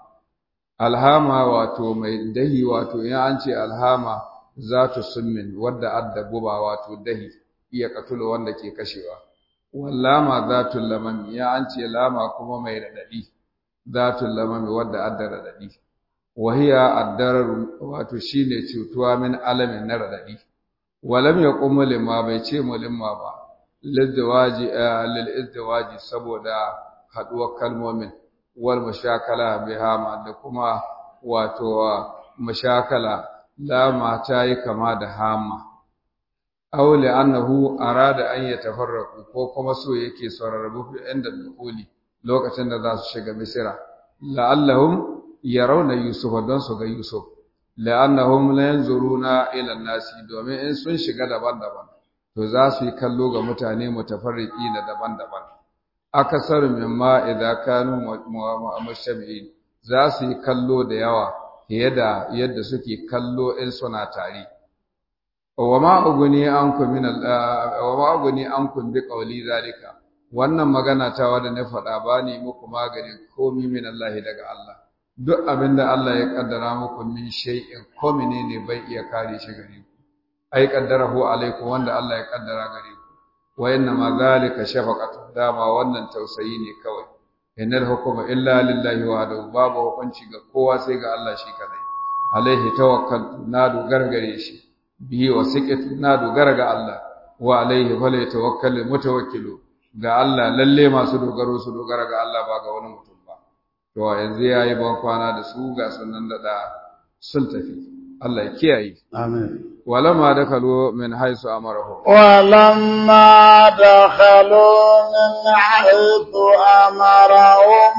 alhama wato mai dahi wato in an ce alhama zatu summin wadda adda guba wato dahi iya katulu wanda ke kashewa wallama zatul lamami ya an ce lama kuma mai radadi zatul lamami wadda adda radadi wahiya addarar wato shine cutuwa min alamin na radadi walam yaqum lima bai ce mulimma ba lidwaji lil izdiwaji saboda haduwar kalmomin wal mashakala bihama da kuma wato mashakala lama ta yi kama da hama aw annahu arada an yatafarraqu ko kuma so yake sararrabu fi inda dukuli lokacin da za su shiga misira la'allahum yarawna yusuf don su ga yusuf la'annahum la yanzuruna ila nasi domin in sun shiga daban-daban to za su yi kallo ga mutane mutafarriqi da daban-daban akasar mimma idza kanu mushabihin za su yi kallo da yawa fiye da yadda suke kallo in suna tare wa ma uguni ankum min wa ma uguni ankum bi qawli zalika wannan magana ta wanda na faɗa ba ni muku magani komi min Allah daga Allah duk abinda Allah ya kaddara muku min shay'in ko menene bai iya kare shi gare ku ai kaddarahu alaikum wanda Allah ya kaddara gare ku wa inna ma zalika shafaqatu dama wannan tausayi ne kawai innal hukuma illa lillahi wahdahu babu hukunci ga kowa sai ga Allah shi kadai alaihi tawakkaltu na dogara gare shi bihi wa siqatu na dogara ga Allah wa alaihi fala tawakkalul mutawakkilu ga Allah lalle masu dogaro su dogara ga Allah ba ga wani mutum ba to yanzu yayi ban kwana da su ga sunan da sun tafi Allah ya kiyaye amin ولما دخلوا من حيث أمرهم ولما دخلوا من حيث أمرهم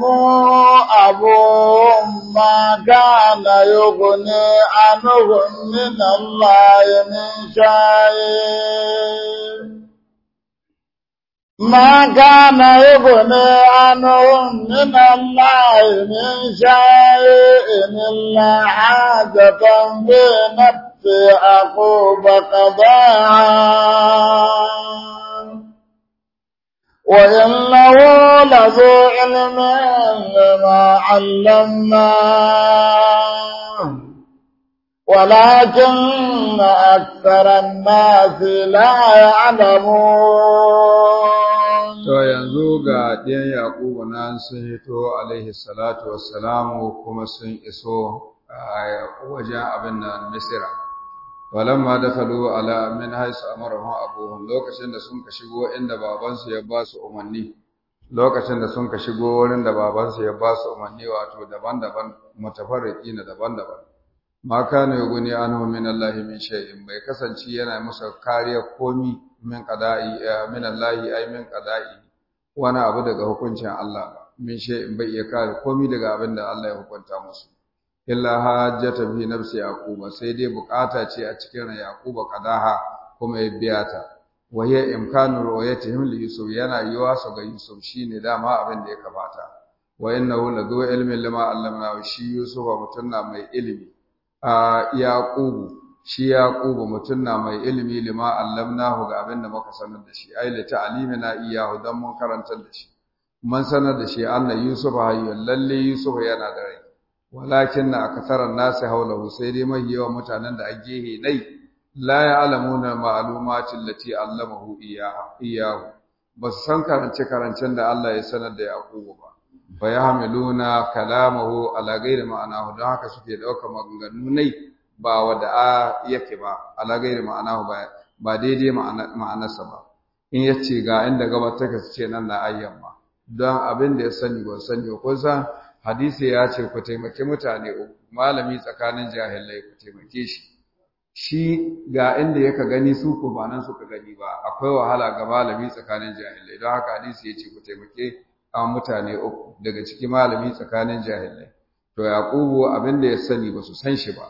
أبوهم ما كان يغني عنهم من الله من شيء ما كان يغني عنهم من الله من شيء إلا حاجة في نفس يعقوب قضاها وإنه لذو علم لما علمناه ولكن أكثر الناس لا يعلمون To yanzu ga ɗiyan Yaƙubu nan sun hito alaihi salatu wassalamu kuma sun iso a wajen abin nan Misira. Walamma dakalu ala min haisu amarahum abuhum lokacin da sun ka shigo inda babansu ya ba su umarni lokacin da sun ka shigo wurin da babansu ya ba su umarni wato daban-daban mutafarriqi na daban-daban ma kana yuguni anhu min Allah min shay'in bai kasance yana musu kariya komi min qada'i min Allah ay min qada'i wani abu daga hukuncin Allah ba min shay'in bai iya kare komi daga abin da Allah ya hukunta musu illa hajjata fi nafsi yaquba sai dai bukata ce a cikin ran yaquba qadaha kuma ya biya ta wa hiya imkanu ru'yatihim li yusuf yana yiwa su ga yusuf shine dama abin da ya kamata wa innahu ladu ilmin lima allamna shi yusuf mutunna mai ilimi a yaqubu shi yaqubu mutunna mai ilimi lima allamnahu ga abin da muka sanar da shi ai la ta'limina iyahu dan mun karantar da shi mun sanar da shi anna yusuf hayyun lalle yusuf yana da rai walakin na akasarar nasi haulahu sai dai mai yawan mutanen da a gehe nai la ya'lamuna ma'lumatin lati allamahu iyahu ba su san karance karancen da Allah ya sanar da Yaqubu ba fa yahmiluna kalamahu ala ghairi ma'anahu don haka suke dauka maganganu nai ba wada a yake ba ala ghairi ma'anahu ba ba daidai ma'anarsa ba in yace ga inda gabar take su ce nan na ayyamma don abin da ya sani ba sani ba ko san hadisi ya ce ku taimaki mutane uku malami tsakanin jahilai ku taimake shi shi ga inda yaka gani su ko ba nan suka gani ba akwai wahala ga malami tsakanin jahilai don haka hadisi ya ce ku taimake a mutane uku daga ciki malami tsakanin jahilai to yaqubu abin da ya sani ba su san shi ba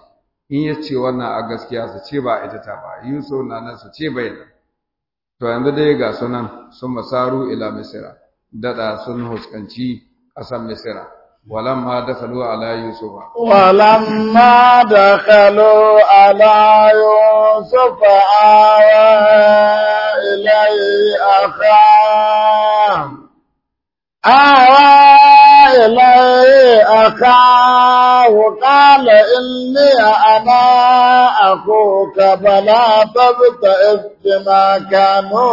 in ya ce wannan a gaskiya su ce ba ita ta ba Yusuf na nan su ce bai nan to yanzu dai ga sunan sun masaru ila misira dada sun huskanci ƙasar misira walamma dakhalu ala yusufa ولما دخلوا على يوسف آوى إليه أخاه آوى إليه أخاه قال إني أنا أخوك فلا تبتئس بما كانوا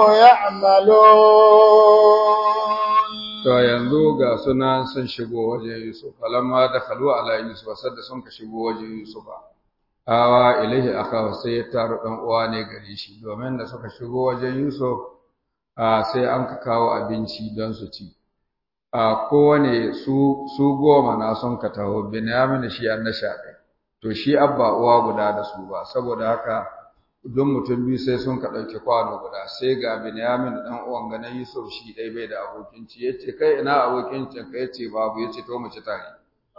يعملون to yanzu ga sunan sun shigo wajen Yusuf falamma dakhalu ala Yusuf sadda sun ka shigo wajen Yusuf awa ilaihi akawa sai ya taru dan uwa ne gare shi domin da suka shigo wajen Yusuf a sai an ka kawo abinci don su ci a kowane su su goma na sun ka taho Binyamin shi an nasha ɗaya to shi abba uwa guda da su ba saboda haka don mutum biyu sai sun ka ɗauki kwano guda sai ga Binyamin da ɗan uwan ganin Yusuf shi ɗai bai da abokin ci yace kai ina abokin cin ka yace babu yace to mu ci tare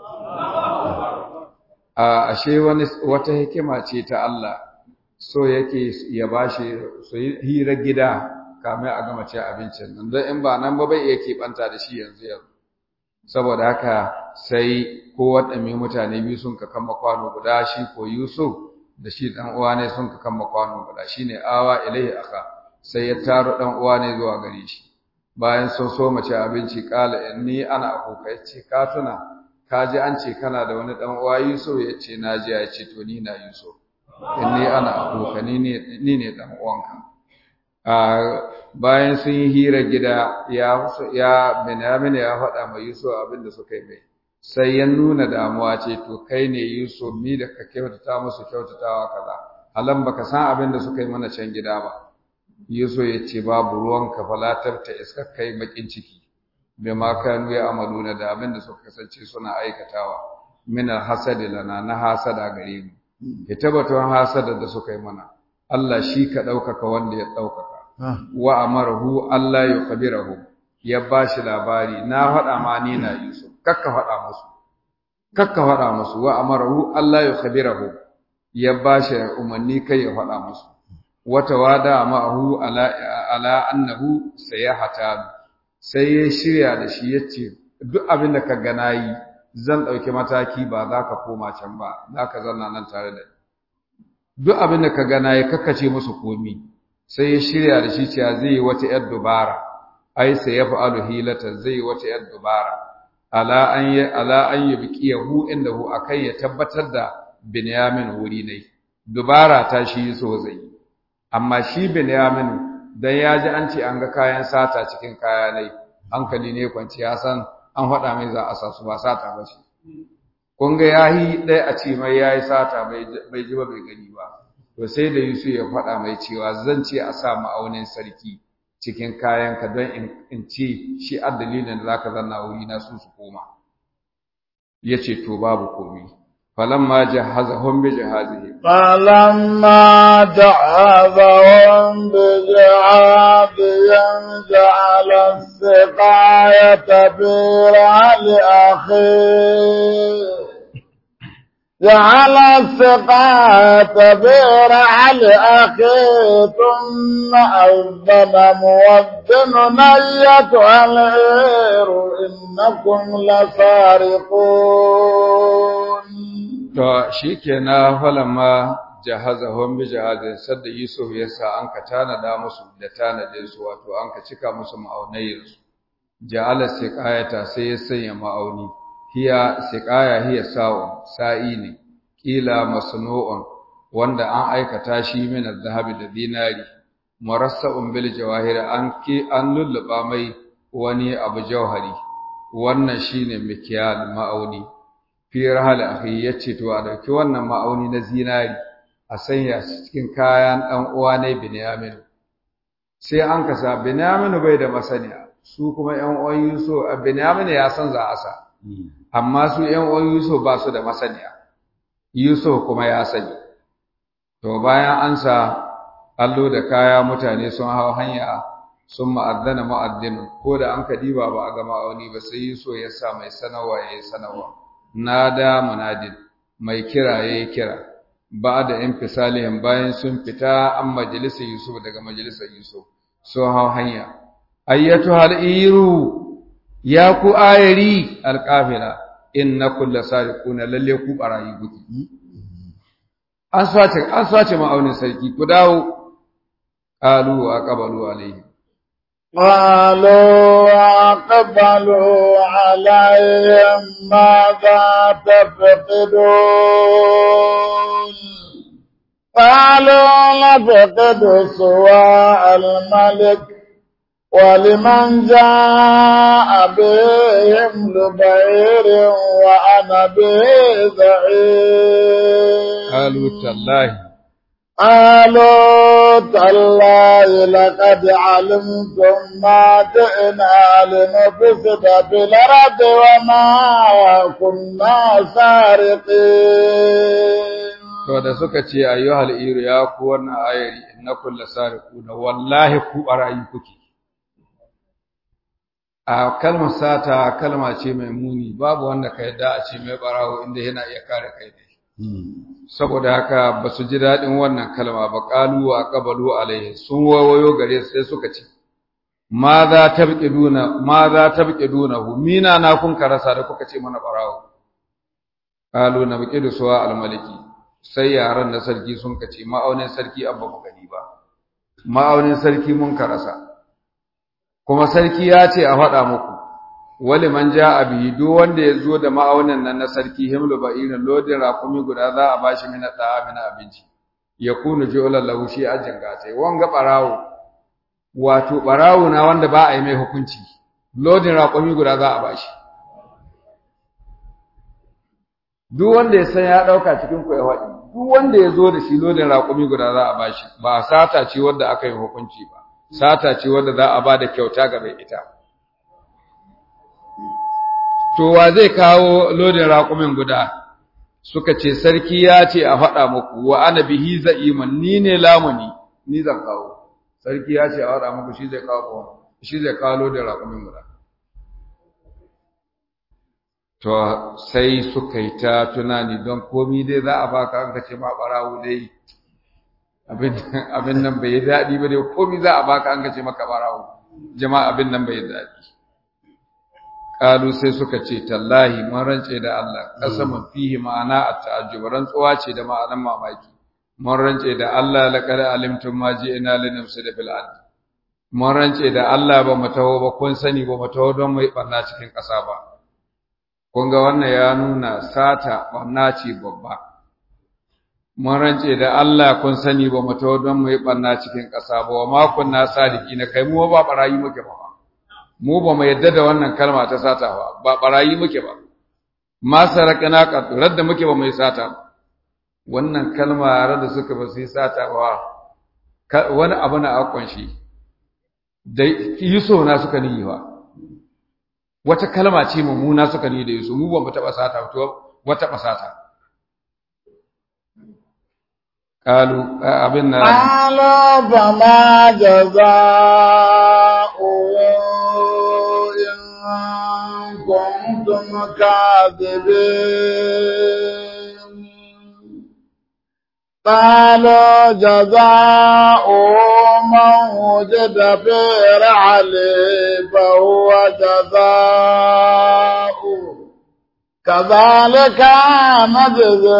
a ashe wani wata hikima ce ta Allah so yake ya bashi su yi hira gida kamar a gama cin abincin nan don in ba nan ba bai iya keɓanta da shi yanzu yanzu saboda haka sai ko waɗanne mutane biyu sun ka kama kwano guda shi ko Yusuf da shi dan uwa ne sun ka kama kwano guda shine awa ilaihi aka sai ya taro dan uwa ne zuwa gare shi bayan sun so mace abinci kala inni ana akuka yace ka tuna ka ji an ce kana da wani dan uwa Yusuf yace na ji ya ce to ni na Yusuf inni ana akuka ni ne ni ne dan uwanka a bayan sun yi hira gida ya ya Benjamin ya faɗa ma Yusuf abin da suka yi mai sai ya nuna damuwa ce to kai ne Yusuf ni da ka kyautata musu kyautatawa kaza alan baka san abin da suka yi mana can gida ba Yusuf ya ce babu ruwan ka falatar ta iska kai bakin ciki bai ma kanu ya amaluna da abin da suka kasance suna aikatawa min hasadi lana na hasada gare mu ya tabbatar hasada da suka yi mana Allah shi ka ɗaukaka wanda ya ɗaukaka wa amarahu Allah ya khabirahu ya bashi labari na faɗa ma ni na Yusuf kakka faɗa musu kakka faɗa musu wa amarahu Allah ya khabirahu ya bashi umarni kai ya faɗa musu wata wada ma'ahu ala ala annahu sayahata sai ya shirya da shi yace duk abin da ka ga nayi zan dauki mataki ba za ka koma can ba za ka zanna nan tare da duk abin da ka ga nayi kakkace musu komi sai ya shirya da shi cewa zai yi wata yar dubara ai sai ya fa'alu hilatan zai yi wata yar dubara ala an yi ala an yubqiyahu indahu akai ya tabbatar da Binyamin wuri ne dubara ta shi so zai amma shi Binyamin dan ya ji an ce an ga kayan sata cikin kaya ne hankali ne kwanci ya san an faɗa mai za a sa su ba sata ba shi kun ga yahi ɗaya a ce mai yayi sata bai ji ba bai gani ba to sai da Yusuf ya faɗa mai cewa zan ce a sa ma'aunin sarki cikin kayanka don in ce shi a dalilin da zaka zanna wuri na su su koma yace to babu komi falamma jahazahum bi jahazihi فلما جعلهم بجعابهم جعل السقاية في رعل أخيه جعل السقاية في رعل أخيه ثم أذن مؤذن أيتها العير إنكم لسارقون To shi ke na falama jahazahun bi jahazin sadda Yusuf ya sa an ka tanada musu da tanadinsu wato an ka cika musu ma'aunayinsu. Ja'ala siqayata sai ya sanya ma'auni. Hiya siqaya hiya sa'un sa'i ne. Kila masnu'un wanda an aikata shi min zahabi da dinari. Murassa'un bil jawahir an ki an lulluba mai wani abu jauhari. Wannan shine mikyal ma'auni. fi rahal akhi yace to a dauki wannan ma'auni na zinari a sanya shi cikin kayan dan uwa ne Binyamin sai an kasa Binyamin bai da masaniya su kuma ƴan uwan Yusuf Binyamin ya san za a sa amma su ƴan uwan Yusuf ba su da masaniya Yusuf kuma ya sani to bayan an sa allo da kaya mutane sun hau hanya sun ma'addana ma'addin ko da an kadiba ba a ga ma'auni ba sai Yusuf ya sa mai sanarwa ya yi sanarwa nada munadin mai kira yayi kira ba da infisalihin bayan sun fita an majalisar Yusuf daga majalisar Yusuf so hau hanya ayyatu iru ya ku ayari alqafila innakum lasariquna lalle ku barayi guki an sace an sace ma'aunin sarki ku dawo qalu wa qabalu alaihi قالوا وأقبلوا عليهم ماذا تفقدون قالوا نفقد سواء الملك ولمن جاء بهم لبعير وأنا به زعيم قالوا تالله قالوا تالله لقد علمتم ما جئنا لنفسد في الأرض وما كنا سارقين to da suka ce ayyuhal iru ya ku wannan ayari innakum lasariquna wallahi ku barayi kuke a kalmar sata kalma ce mai muni babu wanda ka yadda a ce mai barawo inda yana iya kare kai ne saboda haka ba su ji daɗin wannan kalma ba ƙalu wa ƙabalu alaihi sun wawayo gare su sai suka ce ma za ta biƙe duna ma za ta biƙe duna hu mina na kun karasa da kuka ce mana barawo ƙalu na biƙe da suwa almaliki sai yaran na sarki sun kace ma'aunin sarki an ba ku gani ba ma'aunin sarki mun karasa kuma sarki ya ce a faɗa muku wali man ja bihi duk wanda ya zo da ma'aunin nan na sarki himlu ba'irin lodin rakumi guda za a bashi mina da mina abinci ya kunu jolan lahu shi ajin gatai wanga barawo wato barawo na wanda ba a yi mai hukunci lodin rakumi guda za a bashi duk wanda ya san ya dauka cikin ku ya faɗi duk wanda ya zo da shi lodin rakumi guda za a bashi ba sata ce wanda aka yi hukunci ba sata ce wanda za a ba da kyauta ga mai ita to wa zai kawo lodin raƙumin guda suka ce sarki ya ce a faɗa muku wa ana bihi za'iman ni ne lamuni ni zan kawo sarki ya ce a faɗa muku shi zai kawo shi zai kawo lodin raƙumin guda to sai suka yi ta tunani don komi dai za a baka an ka ce ma ɓarawo dai abin nan bai yi daɗi ba dai komi za a baka an ka ce maka ɓarawo jama'a abin nan bai yi daɗi Kalu sai suka ce tallahi mun rance da Allah qasaman fihi ma'ana at-ta'ajjub rantsuwa ce da ma'anan mamaki mun rance da Allah laqad alimtum ma ji'na linafsida fil ard mun rance da Allah ba mu taho ba kun sani ba mu taho don mai barna cikin ƙasa ba kun ga wannan ya nuna sata barna ce babba mun rance da Allah kun sani ba mu taho don mai barna cikin ƙasa ba wa ma kunna sadiki na kai mu ba barayi muke ba mu ba mu yadda da wannan kalma ta sata ba ba barayi muke ba ma sarakana qat radda muke ba mai sata ba wannan kalma radda suka ba su yi sata ba wani abu na akon shi da yuso na suka niyi ba wata kalma ce mummuna suka niyi da yuso mu ba mu taba sata to wata ba sata قالوا أبنا قالوا فما جزاؤه إن كنتم كاذبين قالوا جزاؤه من وجد في رحله فهو جزاؤه كذلك نجزي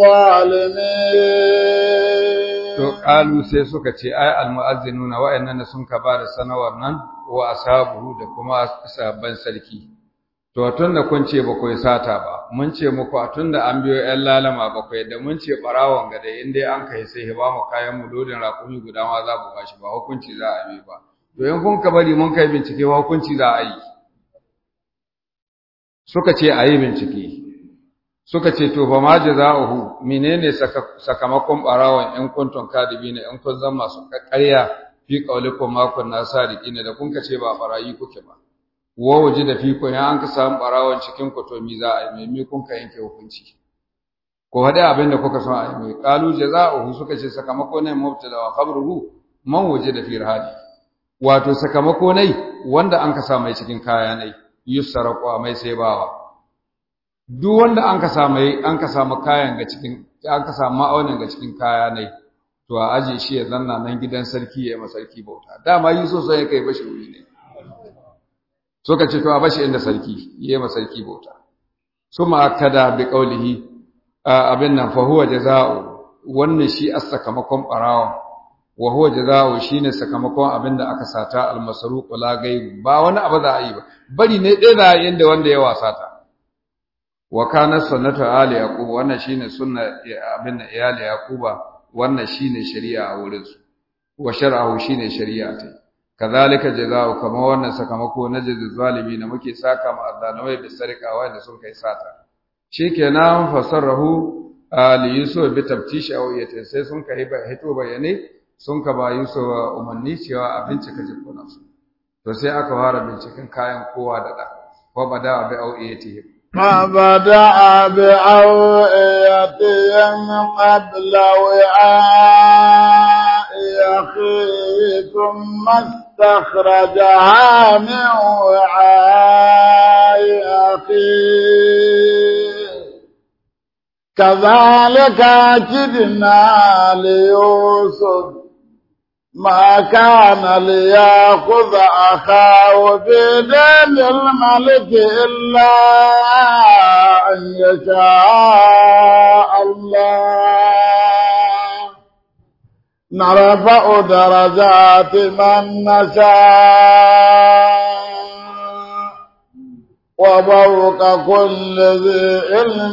الظالمين to qalu sai suka ce ai almu'azzinuna wa'annan sun ka ba da sanawar nan wa ashabu da kuma sabban sarki to tunda kun ce ba ku yi sata ba mun ce muku tunda an biyo ƴan lalama ba ku da mun ce barawon ga dai in dai an kai sai ba mu kayan mu lodin raƙumi guda ma za mu bashi ba hukunci za a yi ba to in kun ka bari mun kai bincike ba hukunci za a yi suka ce a yi bincike suka ce to fa ma jazaohu menene sakamakon barawon in kuntum kadibina in kun zama masu ƙarya fi qaulikum ma kunna sadiqina da kun ka ce ba barayi kuke ba wa waje da fi kun an ka samu barawon cikin ku to mi za a yi me kun ka yanke hukunci ko hada abin da kuka son a yi mai qalu jazaohu suka ce sakamako ne mubtada wa khabruhu man waje da fi rahadi wato sakamako ne wanda an ka sa mai cikin kaya ne yusaraku mai sai bawa duk wanda an ka samu an ka samu kayan ga cikin ya aka samu ma'aunin ga cikin kaya ne to a aje shi ya zanna nan gidan sarki ya yi sarki bauta dama yi so sai ya kai bashi wuri ne so ka ce to a bashi inda sarki ya yi sarki bauta suma akada bi qawlihi abin nan fa huwa jazaa'u wannan shi as sakamakon barawa wa huwa jazaa'u shine sakamakon abin da aka sata al masruq la gai ba wani abu za a yi ba bari ne dai za a yi inda wanda ya wasa ta wa kana sunnatu ali yaqub wannan shine sunna abin da iyali yaquba wannan shine shari'a a wurin su wa shar'ahu shine shari'a ta kazalika jazaa'u kama wannan sakamako na jazi zalimi na muke saka ma azzalumai bi sarika wanda sun kai sata shikenan fasarrahu ali yusuf bi tabtishi aw yata sai sun kai ba hito bayane sun ka ba yusuf umarni cewa a bincika jikunan su to sai aka fara binciken kayan kowa da da ko bada bi aw yata فبدأ بأوئيتهم قبل وعاء أخيه ثم استخرجها من وعاء أخيه كذلك كدنا ليوسف ما كان ليأخذ أخاه بدين الملك إلا أن يشاء الله نرفع درجات من نشاء وفوق كل ذي علم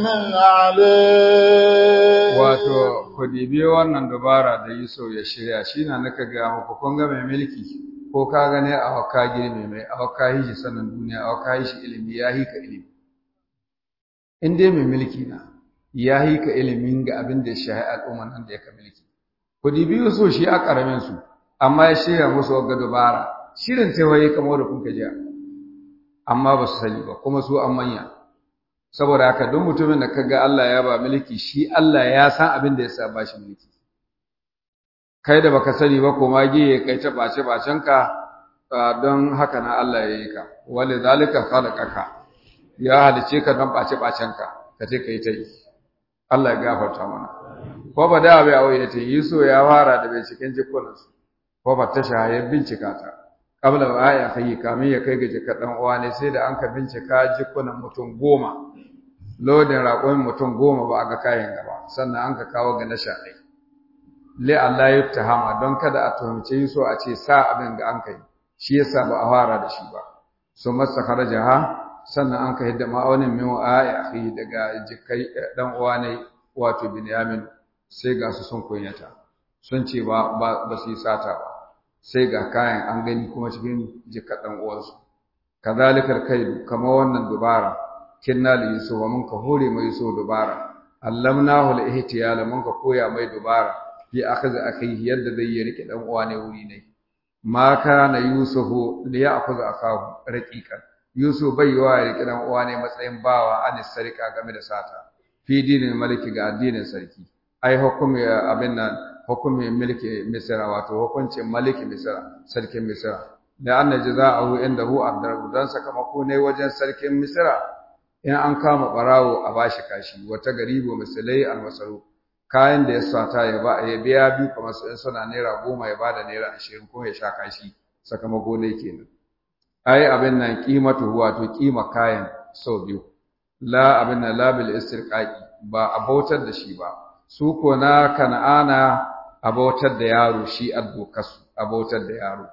عليم wato ku dibi wannan dubara da Yusuf ya shirya shi na naka ga muku kun ga mai mulki ko ka gane a hauka girme mai a hauka yi shi sanin duniya a hauka yi shi ilimi ya yi ka ilimi in dai mai mulki na ya yi ka ilimin ga abin da ya shahi al'umma nan da ya ka mulki ku dibi Yusuf shi a karamin su amma ya shirya musu wagga dubara shirin taiwaye kamar da kun ka jiya amma ba su sani ba kuma su an manya saboda haka duk mutumin da kaga Allah ya ba mulki shi Allah ya san abin da yasa ba shi mulki kai da baka sani ba kuma giye kai ta bace bacen ka don haka na Allah ya yi ka wali zalika khalaqaka ya halice ka don bace bacen ka ka ce kai ta yi Allah ya gafarta mana ko ba da bai aure ta yi so ya fara da bai cikin jikunansu ko ba ta shahayar bincika ta kabla wa ya kai kamin ya kai ga jika dan uwa ne sai da an ka bincika jikunan mutum goma lodin raƙon mutum goma ba a ga kayan gaba sannan an ka kawo ga nasha ɗai li Allah ya tahama don kada a tuhumce yi so a ce sa abin ga an kai shi yasa ba a fara da shi ba su masa ha sannan an ka hidda ma'aunin min wa ya akhi daga jikai dan uwa ne wato Binyamin sai ga su sun kunyata sun ce ba ba su yi sata ba sai ga kayan an gani kuma cikin jikaɗan uwansu kazalikar kai kamar wannan dubara kinna li yusuf mun ka hore mai yusuf dubara allamnahu al-ihtiyala mun ka koya mai dubara fi akhadhi akhihi yadda zai yi rike dan uwa ne wuri ne ma kana yusuf li ya'khudha akahu raqiqan yusuf bai yiwa ya rike dan uwa ne matsayin bawa an sarika game da sata fi dinin maliki ga addinin sarki ai hukumi abin nan hukumin mulki misra wato hukuncin maliki misra sarkin misra da anna jaza'ahu indahu ad-darb dan sakamako ne wajen sarkin misra in an kama barawo a bashi kashi wata garibo misalai al-masaru kayan da ya sata ya ba ya biya bi kamar su in suna naira goma ya bada naira ashirin ko ya sha kashi sakamako ne kenan ai abin nan kimatu wato kima kayan sau biyu la abin nan labil istirqaqi ba a bautar da shi ba su ko na kana'ana a bautar da yaro shi addokasu a bautar da yaro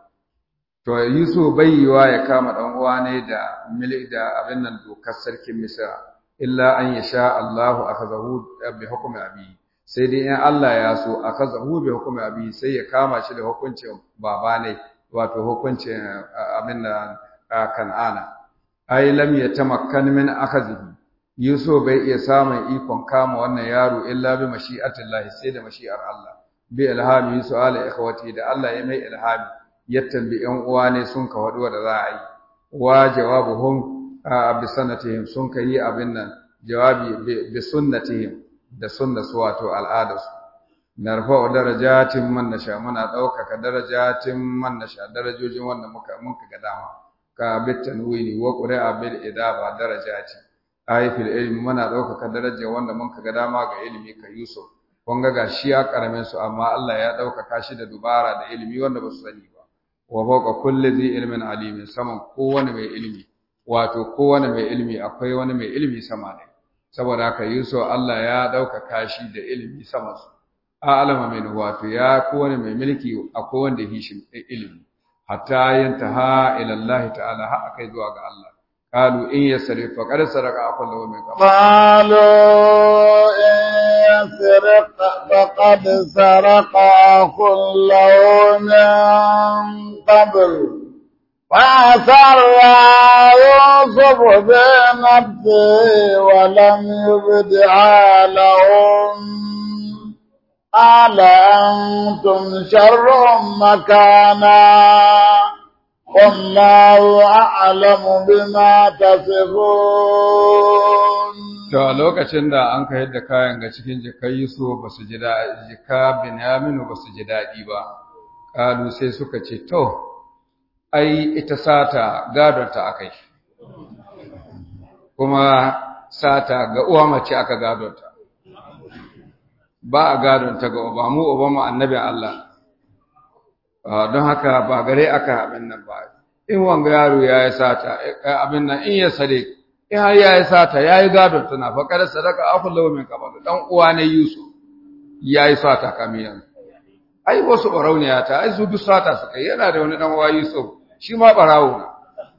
to Yusuf bai yiwa ya kama dan uwa ne da mili da abin nan dokar sarkin Misra illa an yasha Allahu akazahu bi hukmi abi sai dai in Allah ya so akazahu bi hukmi abi sai ya kama shi da hukuncin baba ne wato hukuncin abin nan kan'ana ai lam yatamakkan min akazihi Yusuf bai iya samun ikon kama wannan yaro illa bi mashi'atillahi sai da mashi'ar Allah bi ilhami su'ala ikhwati da Allah ya mai ilhami ya tambi ƴan uwa ne sun ka wadu da za a yi wa jawabuhum bi sanatihim sun ka yi abin nan jawabi bi sunnatihim da sunnatu wato al'adarsu narfa darajatin man nasha muna ɗaukaka darajatin man nasha darajojin wanda muka muka ga dama ka bit tanwini wa qura'a bil idaba darajati ai fil ilmi muna ɗaukaka darajar wanda mun kaga dama ga ilimi ka Yusuf kun ga gashi ya karamin su amma Allah ya ɗaukaka shi da dubara da ilimi wanda ba su sani ba wa fawqa kulli dhi ilmin alim saman kowane mai ilimi wato kowane mai ilimi akwai wani mai ilimi sama ne saboda haka Yusuf Allah ya ɗaukaka shi da ilimi sama su a'lama min wato ya kowane mai mulki akwai wanda yi shi ilimi hatta yantaha ila Allah ta'ala har akai zuwa ga Allah qalu in yasrif faqad saraka aqul lahu min qabl قالوا إن يسرق فقد سرق أخ له من قبل فأسر يوسف بنفسه ولم يبدع لهم قال أنتم شر مكانا والله أعلم بما تصفون to a lokacin da an ka yadda kayan ga cikin jikai Yusuf ba su ji daɗi jika Binyaminu ba su ji daɗi ba kalu sai suka ce to ai ita sata gadon ta akai kuma sata ga uwa mace aka gadon ta ba a gadon ta ga uba mu uba mu annabin Allah don haka ba gare aka abin nan ba in wanga yaro ya yi sata abin nan in ya sare in har ya yi sata ya yi gadon tana faƙar sadaka akun lawa min kabal dan uwa ne Yusuf ya yi sata kamiyan ai wasu barauniya ta ai su duk sata suka yana da wani dan uwa Yusuf shi ma barawo na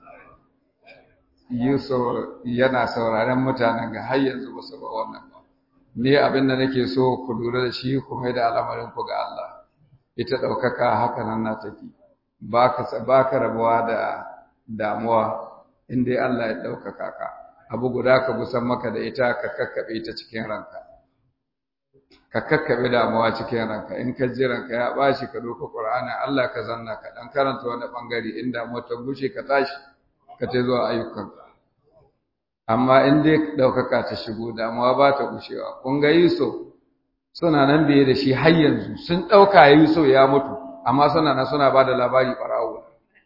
Yusuf yana sauraren mutanen ga har yanzu ba su ba wannan ba ni abin da nake so ku lura da shi ku mai da al'amarin ku ga Allah ita ɗaukaka haka nan na tafi ba ka rabuwa da damuwa in dai Allah ya ɗaukaka ka abu guda ka gusan maka da ita ka kakkaɓe ta cikin ranka ka kakkaɓe damuwa cikin ranka in ka ji ranka ya ɓaci ka ɗauka ƙur'ani Allah ka zanna ka ɗan karanta wani ɓangare in damuwa ta gushe ka tashi ka ta zuwa ayyukanka amma in dai ɗaukaka ta shigo damuwa ba ta gushewa kun ga Yusuf suna nan biye da shi har yanzu sun ɗauka Yusuf ya mutu amma suna nan suna ba da labari ɓarawo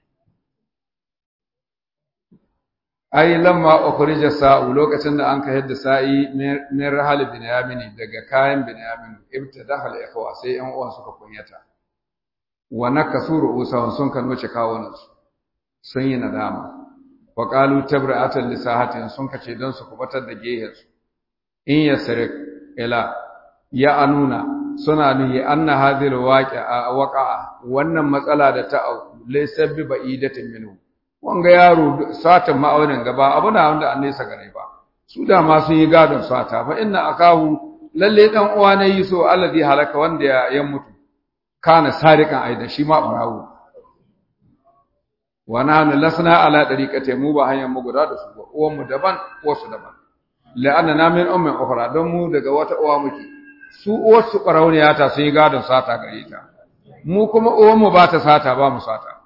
ai lamma ukhrija sa'u lokacin da an ka yadda sa'i min rahal binyamin daga kayan binyamin ibtadaha al-ikhwa sai yan uwan suka kunyata wa nakasu ru'usahum sun kan wuce kawunan su sun yi nadama wa qalu tabra'atan li sahatin sun kace don su kubatar da gehen su in yasrik ila ya anuna suna nuhi anna hadhihi al-waqi'a waqa'a wannan matsala da ta laysa bi ba'idatin minhu wanga yaro satan ma'aunin gaba abu na wanda an nesa gare ba su da ma sun yi gadon sata fa inna akahu lalle dan uwa ne yi so alladhi halaka wanda ya, ya mutu kana sarikan aida shi ma barawo wa nahnu lasna ala dariqati mu ba hanyar mu guda da su ba uwan mu daban wasu daban la'anna na min ummin ukhra don mu daga wata uwa muke su uwar su barauniya ta sun yi gadon sata gare ta mu kuma uwan mu ba ta sata ba mu sata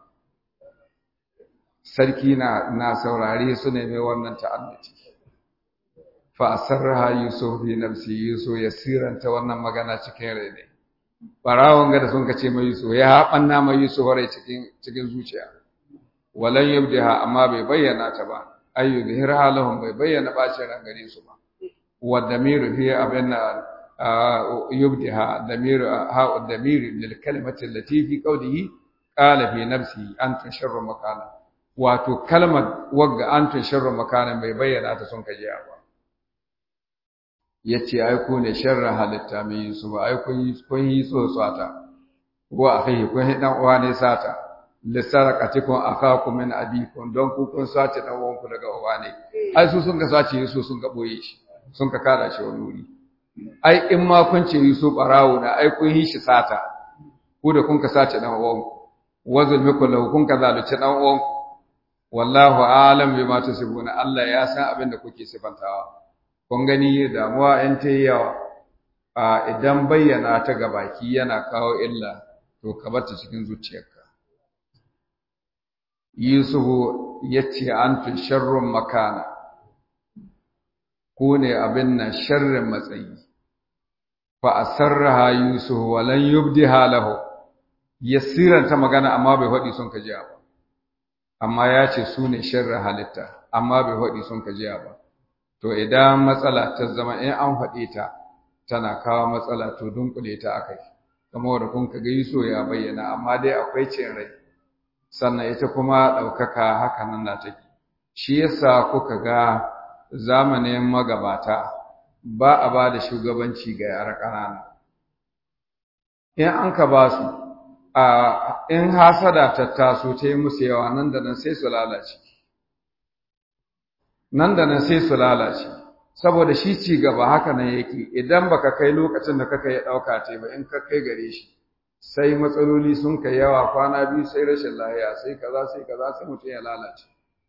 sarki na na saurare su ne mai wannan ta'annuci fa asarraha yusuf bi nafsi yusuf ya siranta wannan magana cikin rai ne barawon ga da sun kace mai yusuf ya haɓanna mai yusuf rai cikin cikin zuciya walan yubdiha amma bai bayyana ta ba ayyu bihirha lahum bai bayyana bacin ran gare su ba wa damiru fi abinna yubdiha damiru ha damiru lil kalimati allati fi qawlihi qala fi nafsi anta sharru makana wato kalmar wagga anta sharru makana bai bayyana ta sun kaje ba yace ai ku ne sharra halitta mai yusuf ai kun yi kun yi tsotsata wa akhi kun yi dan uwa ne sata lissarakatikum akakum min abikum don ku kun sace dan uwanku daga uwa ne ai su sun ka sace Yusuf sun ka boye shi sun ka kada shi wani wuri ai in ma kun ce Yusuf barawo na ai kun yi shi sata ku da kun ka sace dan uwanku wazul miku lahu kun ka zalunci dan uwanku wallahu a'lam bima tusibuna Allah ya san abin da kuke sifantawa kun gani damuwa in ta yawa a idan bayyana ta gabaki yana kawo illa to ka bar ta cikin zuciyarka Yusufu ya ce an tun sharrun makana, ku ne abin nan sharrin matsayi, fa a sarraha Yusufu walan yubdi halahu, ya siranta magana amma bai faɗi sun kajiya ba, amma ya ce su ne sharrin halitta, amma bai faɗi sun kajiya ba. to idan matsala ta zama in an faɗe ta tana kawo matsala to dunkule ta akai kamar da kun ga Yusuf ya bayyana amma dai akwai cin rai sannan ita kuma ɗaukaka haka nan na take shi yasa kuka ga zamanin magabata ba a ba da shugabanci ga yara ƙanana in an ka ba su a in hasada ta taso ta yi musu yawa nan da nan sai su lalace nan da nan sai su lalace saboda shi ci gaba haka nan yake idan baka kai lokacin da kaka ya ɗauka ce ba in ka kai gare shi sai matsaloli sun kai yawa kwana biyu sai rashin lahiya sai kaza sai kaza sai mutum ya lalace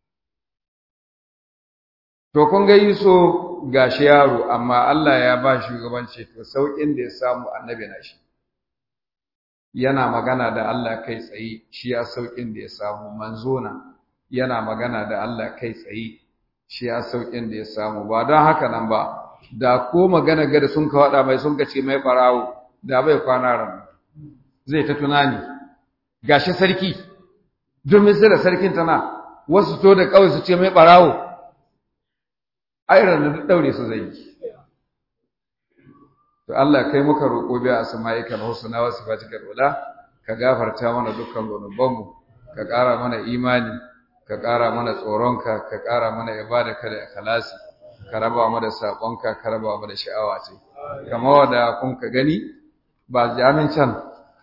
to kun ga Yusuf gashi yaro amma Allah ya ba shugabanci to saukin da ya samu annabi na shi yana magana da Allah kai tsaye shi ya saukin da ya samu manzona yana magana da Allah kai tsaye shi ya saukin da ya samu ba don haka nan ba da ko magana gada sun ka wada mai sun ka ce mai barawo da bai kwana ran zai ta tunani gashi sarki domin sai da sarkin tana wasu to da kawai su ce mai barawo ayran da daure su zai to Allah kai muka roƙo biya asma'ikal husna wa sifatikal ula ka gafarta mana dukkan zunubanmu ka ƙara mana imani ka ƙara mana tsoronka ka ƙara mana ibadaka da ikhlasi ka raba mu da sabonka ka raba mu da sha'awa ce kamar wanda kun ka gani ba jamin can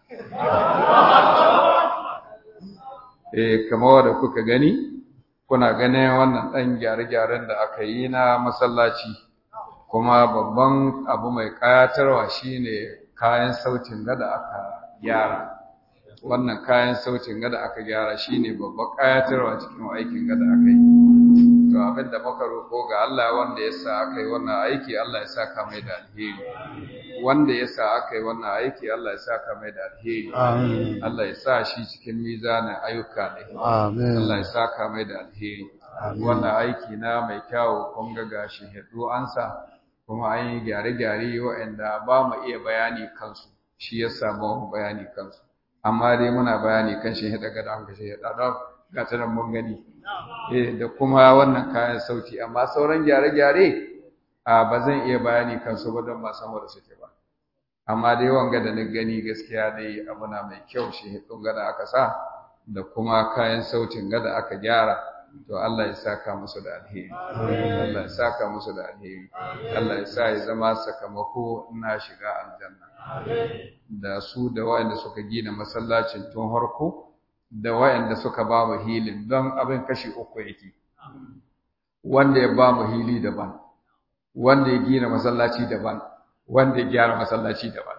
eh kamar wanda kuka gani kuna ganin wannan ɗan gyare-gyaren da aka yi na masallaci kuma babban abu mai ƙayatarwa shine kayan sautin da aka gyara wannan kayan sautin gada aka gyara shine babban ƙayatarwa cikin aikin gada aka yi to abin da muka roƙo ga Allah wanda ya sa aka yi wannan aiki Allah ya saka mai da alheri wanda ya sa aka yi wannan aiki Allah ya saka mai da alheri Amin. Allah ya sa shi cikin mizanin ayyuka ne Amin. Allah ya saka mai da alheri wannan aiki na mai kyawu kun ga gashi hiddo ansa kuma an yi gyare-gyare waɗanda ba mu iya bayani kansu shi ya samu mu bayani kansu amma dai muna bayani kan shi hida gada an kashe hida don ga ta nan mun gani eh da kuma wannan kayan sauti amma sauran gyare-gyare a ba zan iya bayani kansu ba don ba san wanda suke ba amma dai wanga da na gani gaskiya dai abu na mai kyau shi hidon gada aka sa da kuma kayan sautin gada aka gyara to Allah ya saka musu da alheri Allah ya saka musu da alheri Allah ya sa ya zama sakamako na shiga aljanna da su da waɗanda suka gina masallacin tun harko da waɗanda suka ba mu hilin don abin kashi uku yake wanda ya ba mu hili daban wanda ya gina masallaci daban wanda ya gyara masallaci daban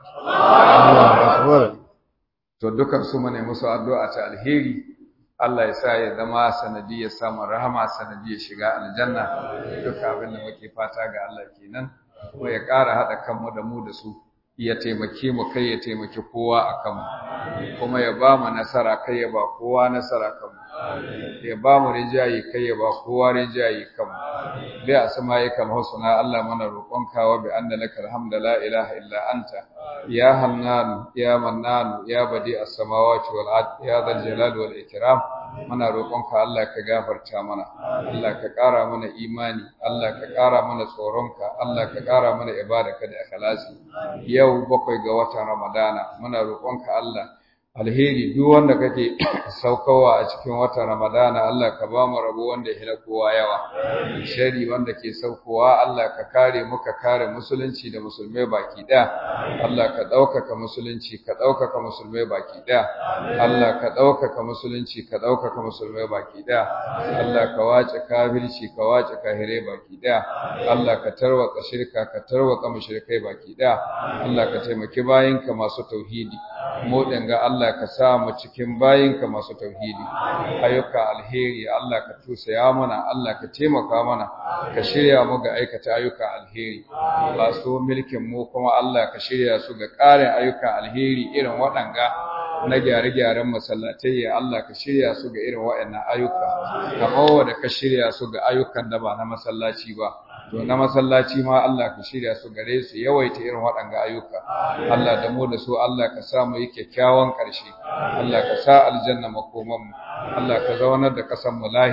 Akbar. to dukan su mune musu addu'a ta alheri Allah ya sa ya zama sanadiyar samun rahama sanadiyar shiga aljanna duka abin da muke fata ga Allah kenan kuma ya ƙara haɗa kanmu da mu da su ya taimake mu kai ya taimaki kowa a kanmu kuma ya ba mu nasara kai ya ba kowa nasara kanmu ya ba mu rinjayi kai ya ba kowa rinjayi kanmu bi asma'ikal husna Allah mana roƙonka wa bi anna lakal hamda la ilaha illa anta ya hannan ya mannan ya badi as-samawati wal ard ya dhal jalali wal ikram muna roƙonka Allah ka gafarta mana Allah ka ƙara mana imani Allah ka ƙara mana tsoronka Allah ka ƙara mana ibadaka da ikhlasi yau bakwai ga watan Ramadana muna roƙonka Allah alheri duk wanda kake saukowa a cikin watan Ramadana Allah ka ba mu rabo wanda ya hila kowa yawa shari wanda ke saukowa Allah ka kare mu ka kare musulunci da musulmai baki ɗaya Allah ka ɗaukaka musulunci ka ɗaukaka musulmai baki ɗaya Allah ka ɗaukaka musulunci ka ɗaukaka musulmai baki ɗaya Allah ka wace kafirci ka wace kahirai baki ɗaya Allah ka tarwatsa shirka ka tarwatsa mushrikai baki ɗaya Allah ka taimaki bayinka masu tauhidi mu ga Allah ka sa mu cikin bayinka masu tauhidi ayyuka alheri Allah ka tusaya mana Allah ka taimaka mana ka shirya mu ga aikata ayyuka alheri masu mulkin mu kuma Allah ka shirya su ga ƙarin ayyuka alheri irin waɗanga na gyare-gyaren masallatai ya Allah ka shirya su ga irin waɗannan ayyuka kamar wanda ka shirya su ga ayyukan da ba na masallaci ba to na masallaci ma Allah ka shirya su gare su yawaita irin waɗanga ayyuka Allah da mu da su Allah ka sa mu yi kyakkyawan ƙarshe Allah ka sa aljanna makoman mu Allah ka zaunar da ƙasar mu lahiya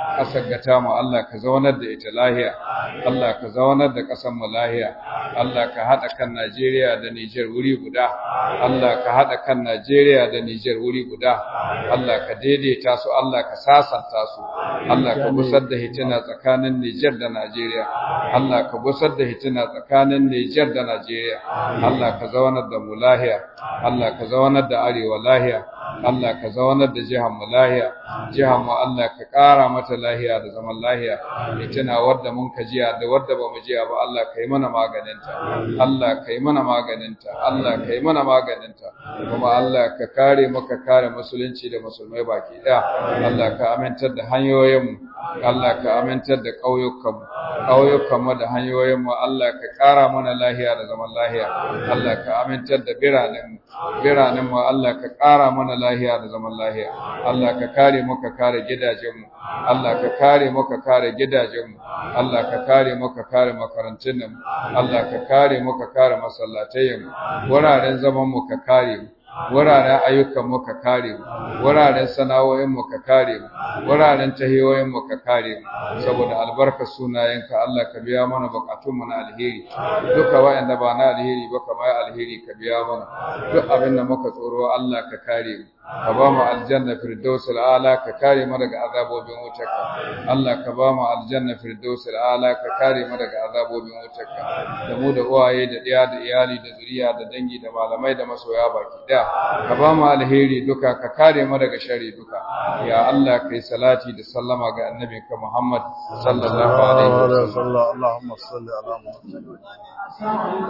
ƙasar gata mu Allah ka zaunar da ita lahiya Allah ka zaunar da ƙasar mu lahiya Allah ka haɗa kan Najeriya da Nijar wuri guda Allah ka haɗa kan Najeriya da Nijar wuri guda Allah ka daidaita su Allah ka sasanta su Allah ka busar da hitina tsakanin Nijar da Najeriya Allah ka busar da hitina tsakanin Nijar da Najeriya Allah ka zaunar da mu lahiya Allah ka zaunar da arewa lahiya Allah ka zaunar da jihar mu lahiya jihar mu Allah ka ƙara mata lahiya da zaman lahiya hitina wadda mun ka jiya da wadda ba mu jiya ba Allah ka yi mana maganinta Allah ka yi mana maganinta Allah ka yi mana maganinta kuma Allah ka kare maka kare musulunci da musulmai baki ɗaya Allah ka amintar da hanyoyinmu Allah ka amintar da ƙauyukanmu ƙauyukanmu da hanyoyinmu Allah ka ƙara mana lahiya da zaman lahiya Allah ka amintar da biranenmu biranenmu Allah ka ƙara mana lahiya da zaman lahiya Allah ka kare mu ka kare gidajenmu Allah ka kare mu ka kare gidajenmu Allah ka kare mu ka kare makarantunmu Allah ka kare mu ka kare masallatayenmu wuraren zaman mu ka kare mu wuraren ayyukan mu ka kare mu wuraren sana'o'in mu ka kare mu wuraren tahiyoyin mu ka kare mu saboda albarkar sunayenka Allah ka biya mana bukatun mu na alheri duka wayanda ba na alheri ba kamar alheri ka biya mana duk abin da muka tsoro Allah ka kare mu ka ba mu aljanna firdausul ala ka kare mu daga azabobin wutarka Allah ka ba mu aljanna firdausul ala ka kare mu daga azabobin wutarka da mu da uwaye da ɗiya da iyali da zuriya da dangi da malamai da masoya baki ɗaya ka ba mu alheri duka ka kare mu daga shari duka ya Allah kai salati da sallama ga annabinka Muhammad sallallahu alaihi wasallam اللهم صل على محمد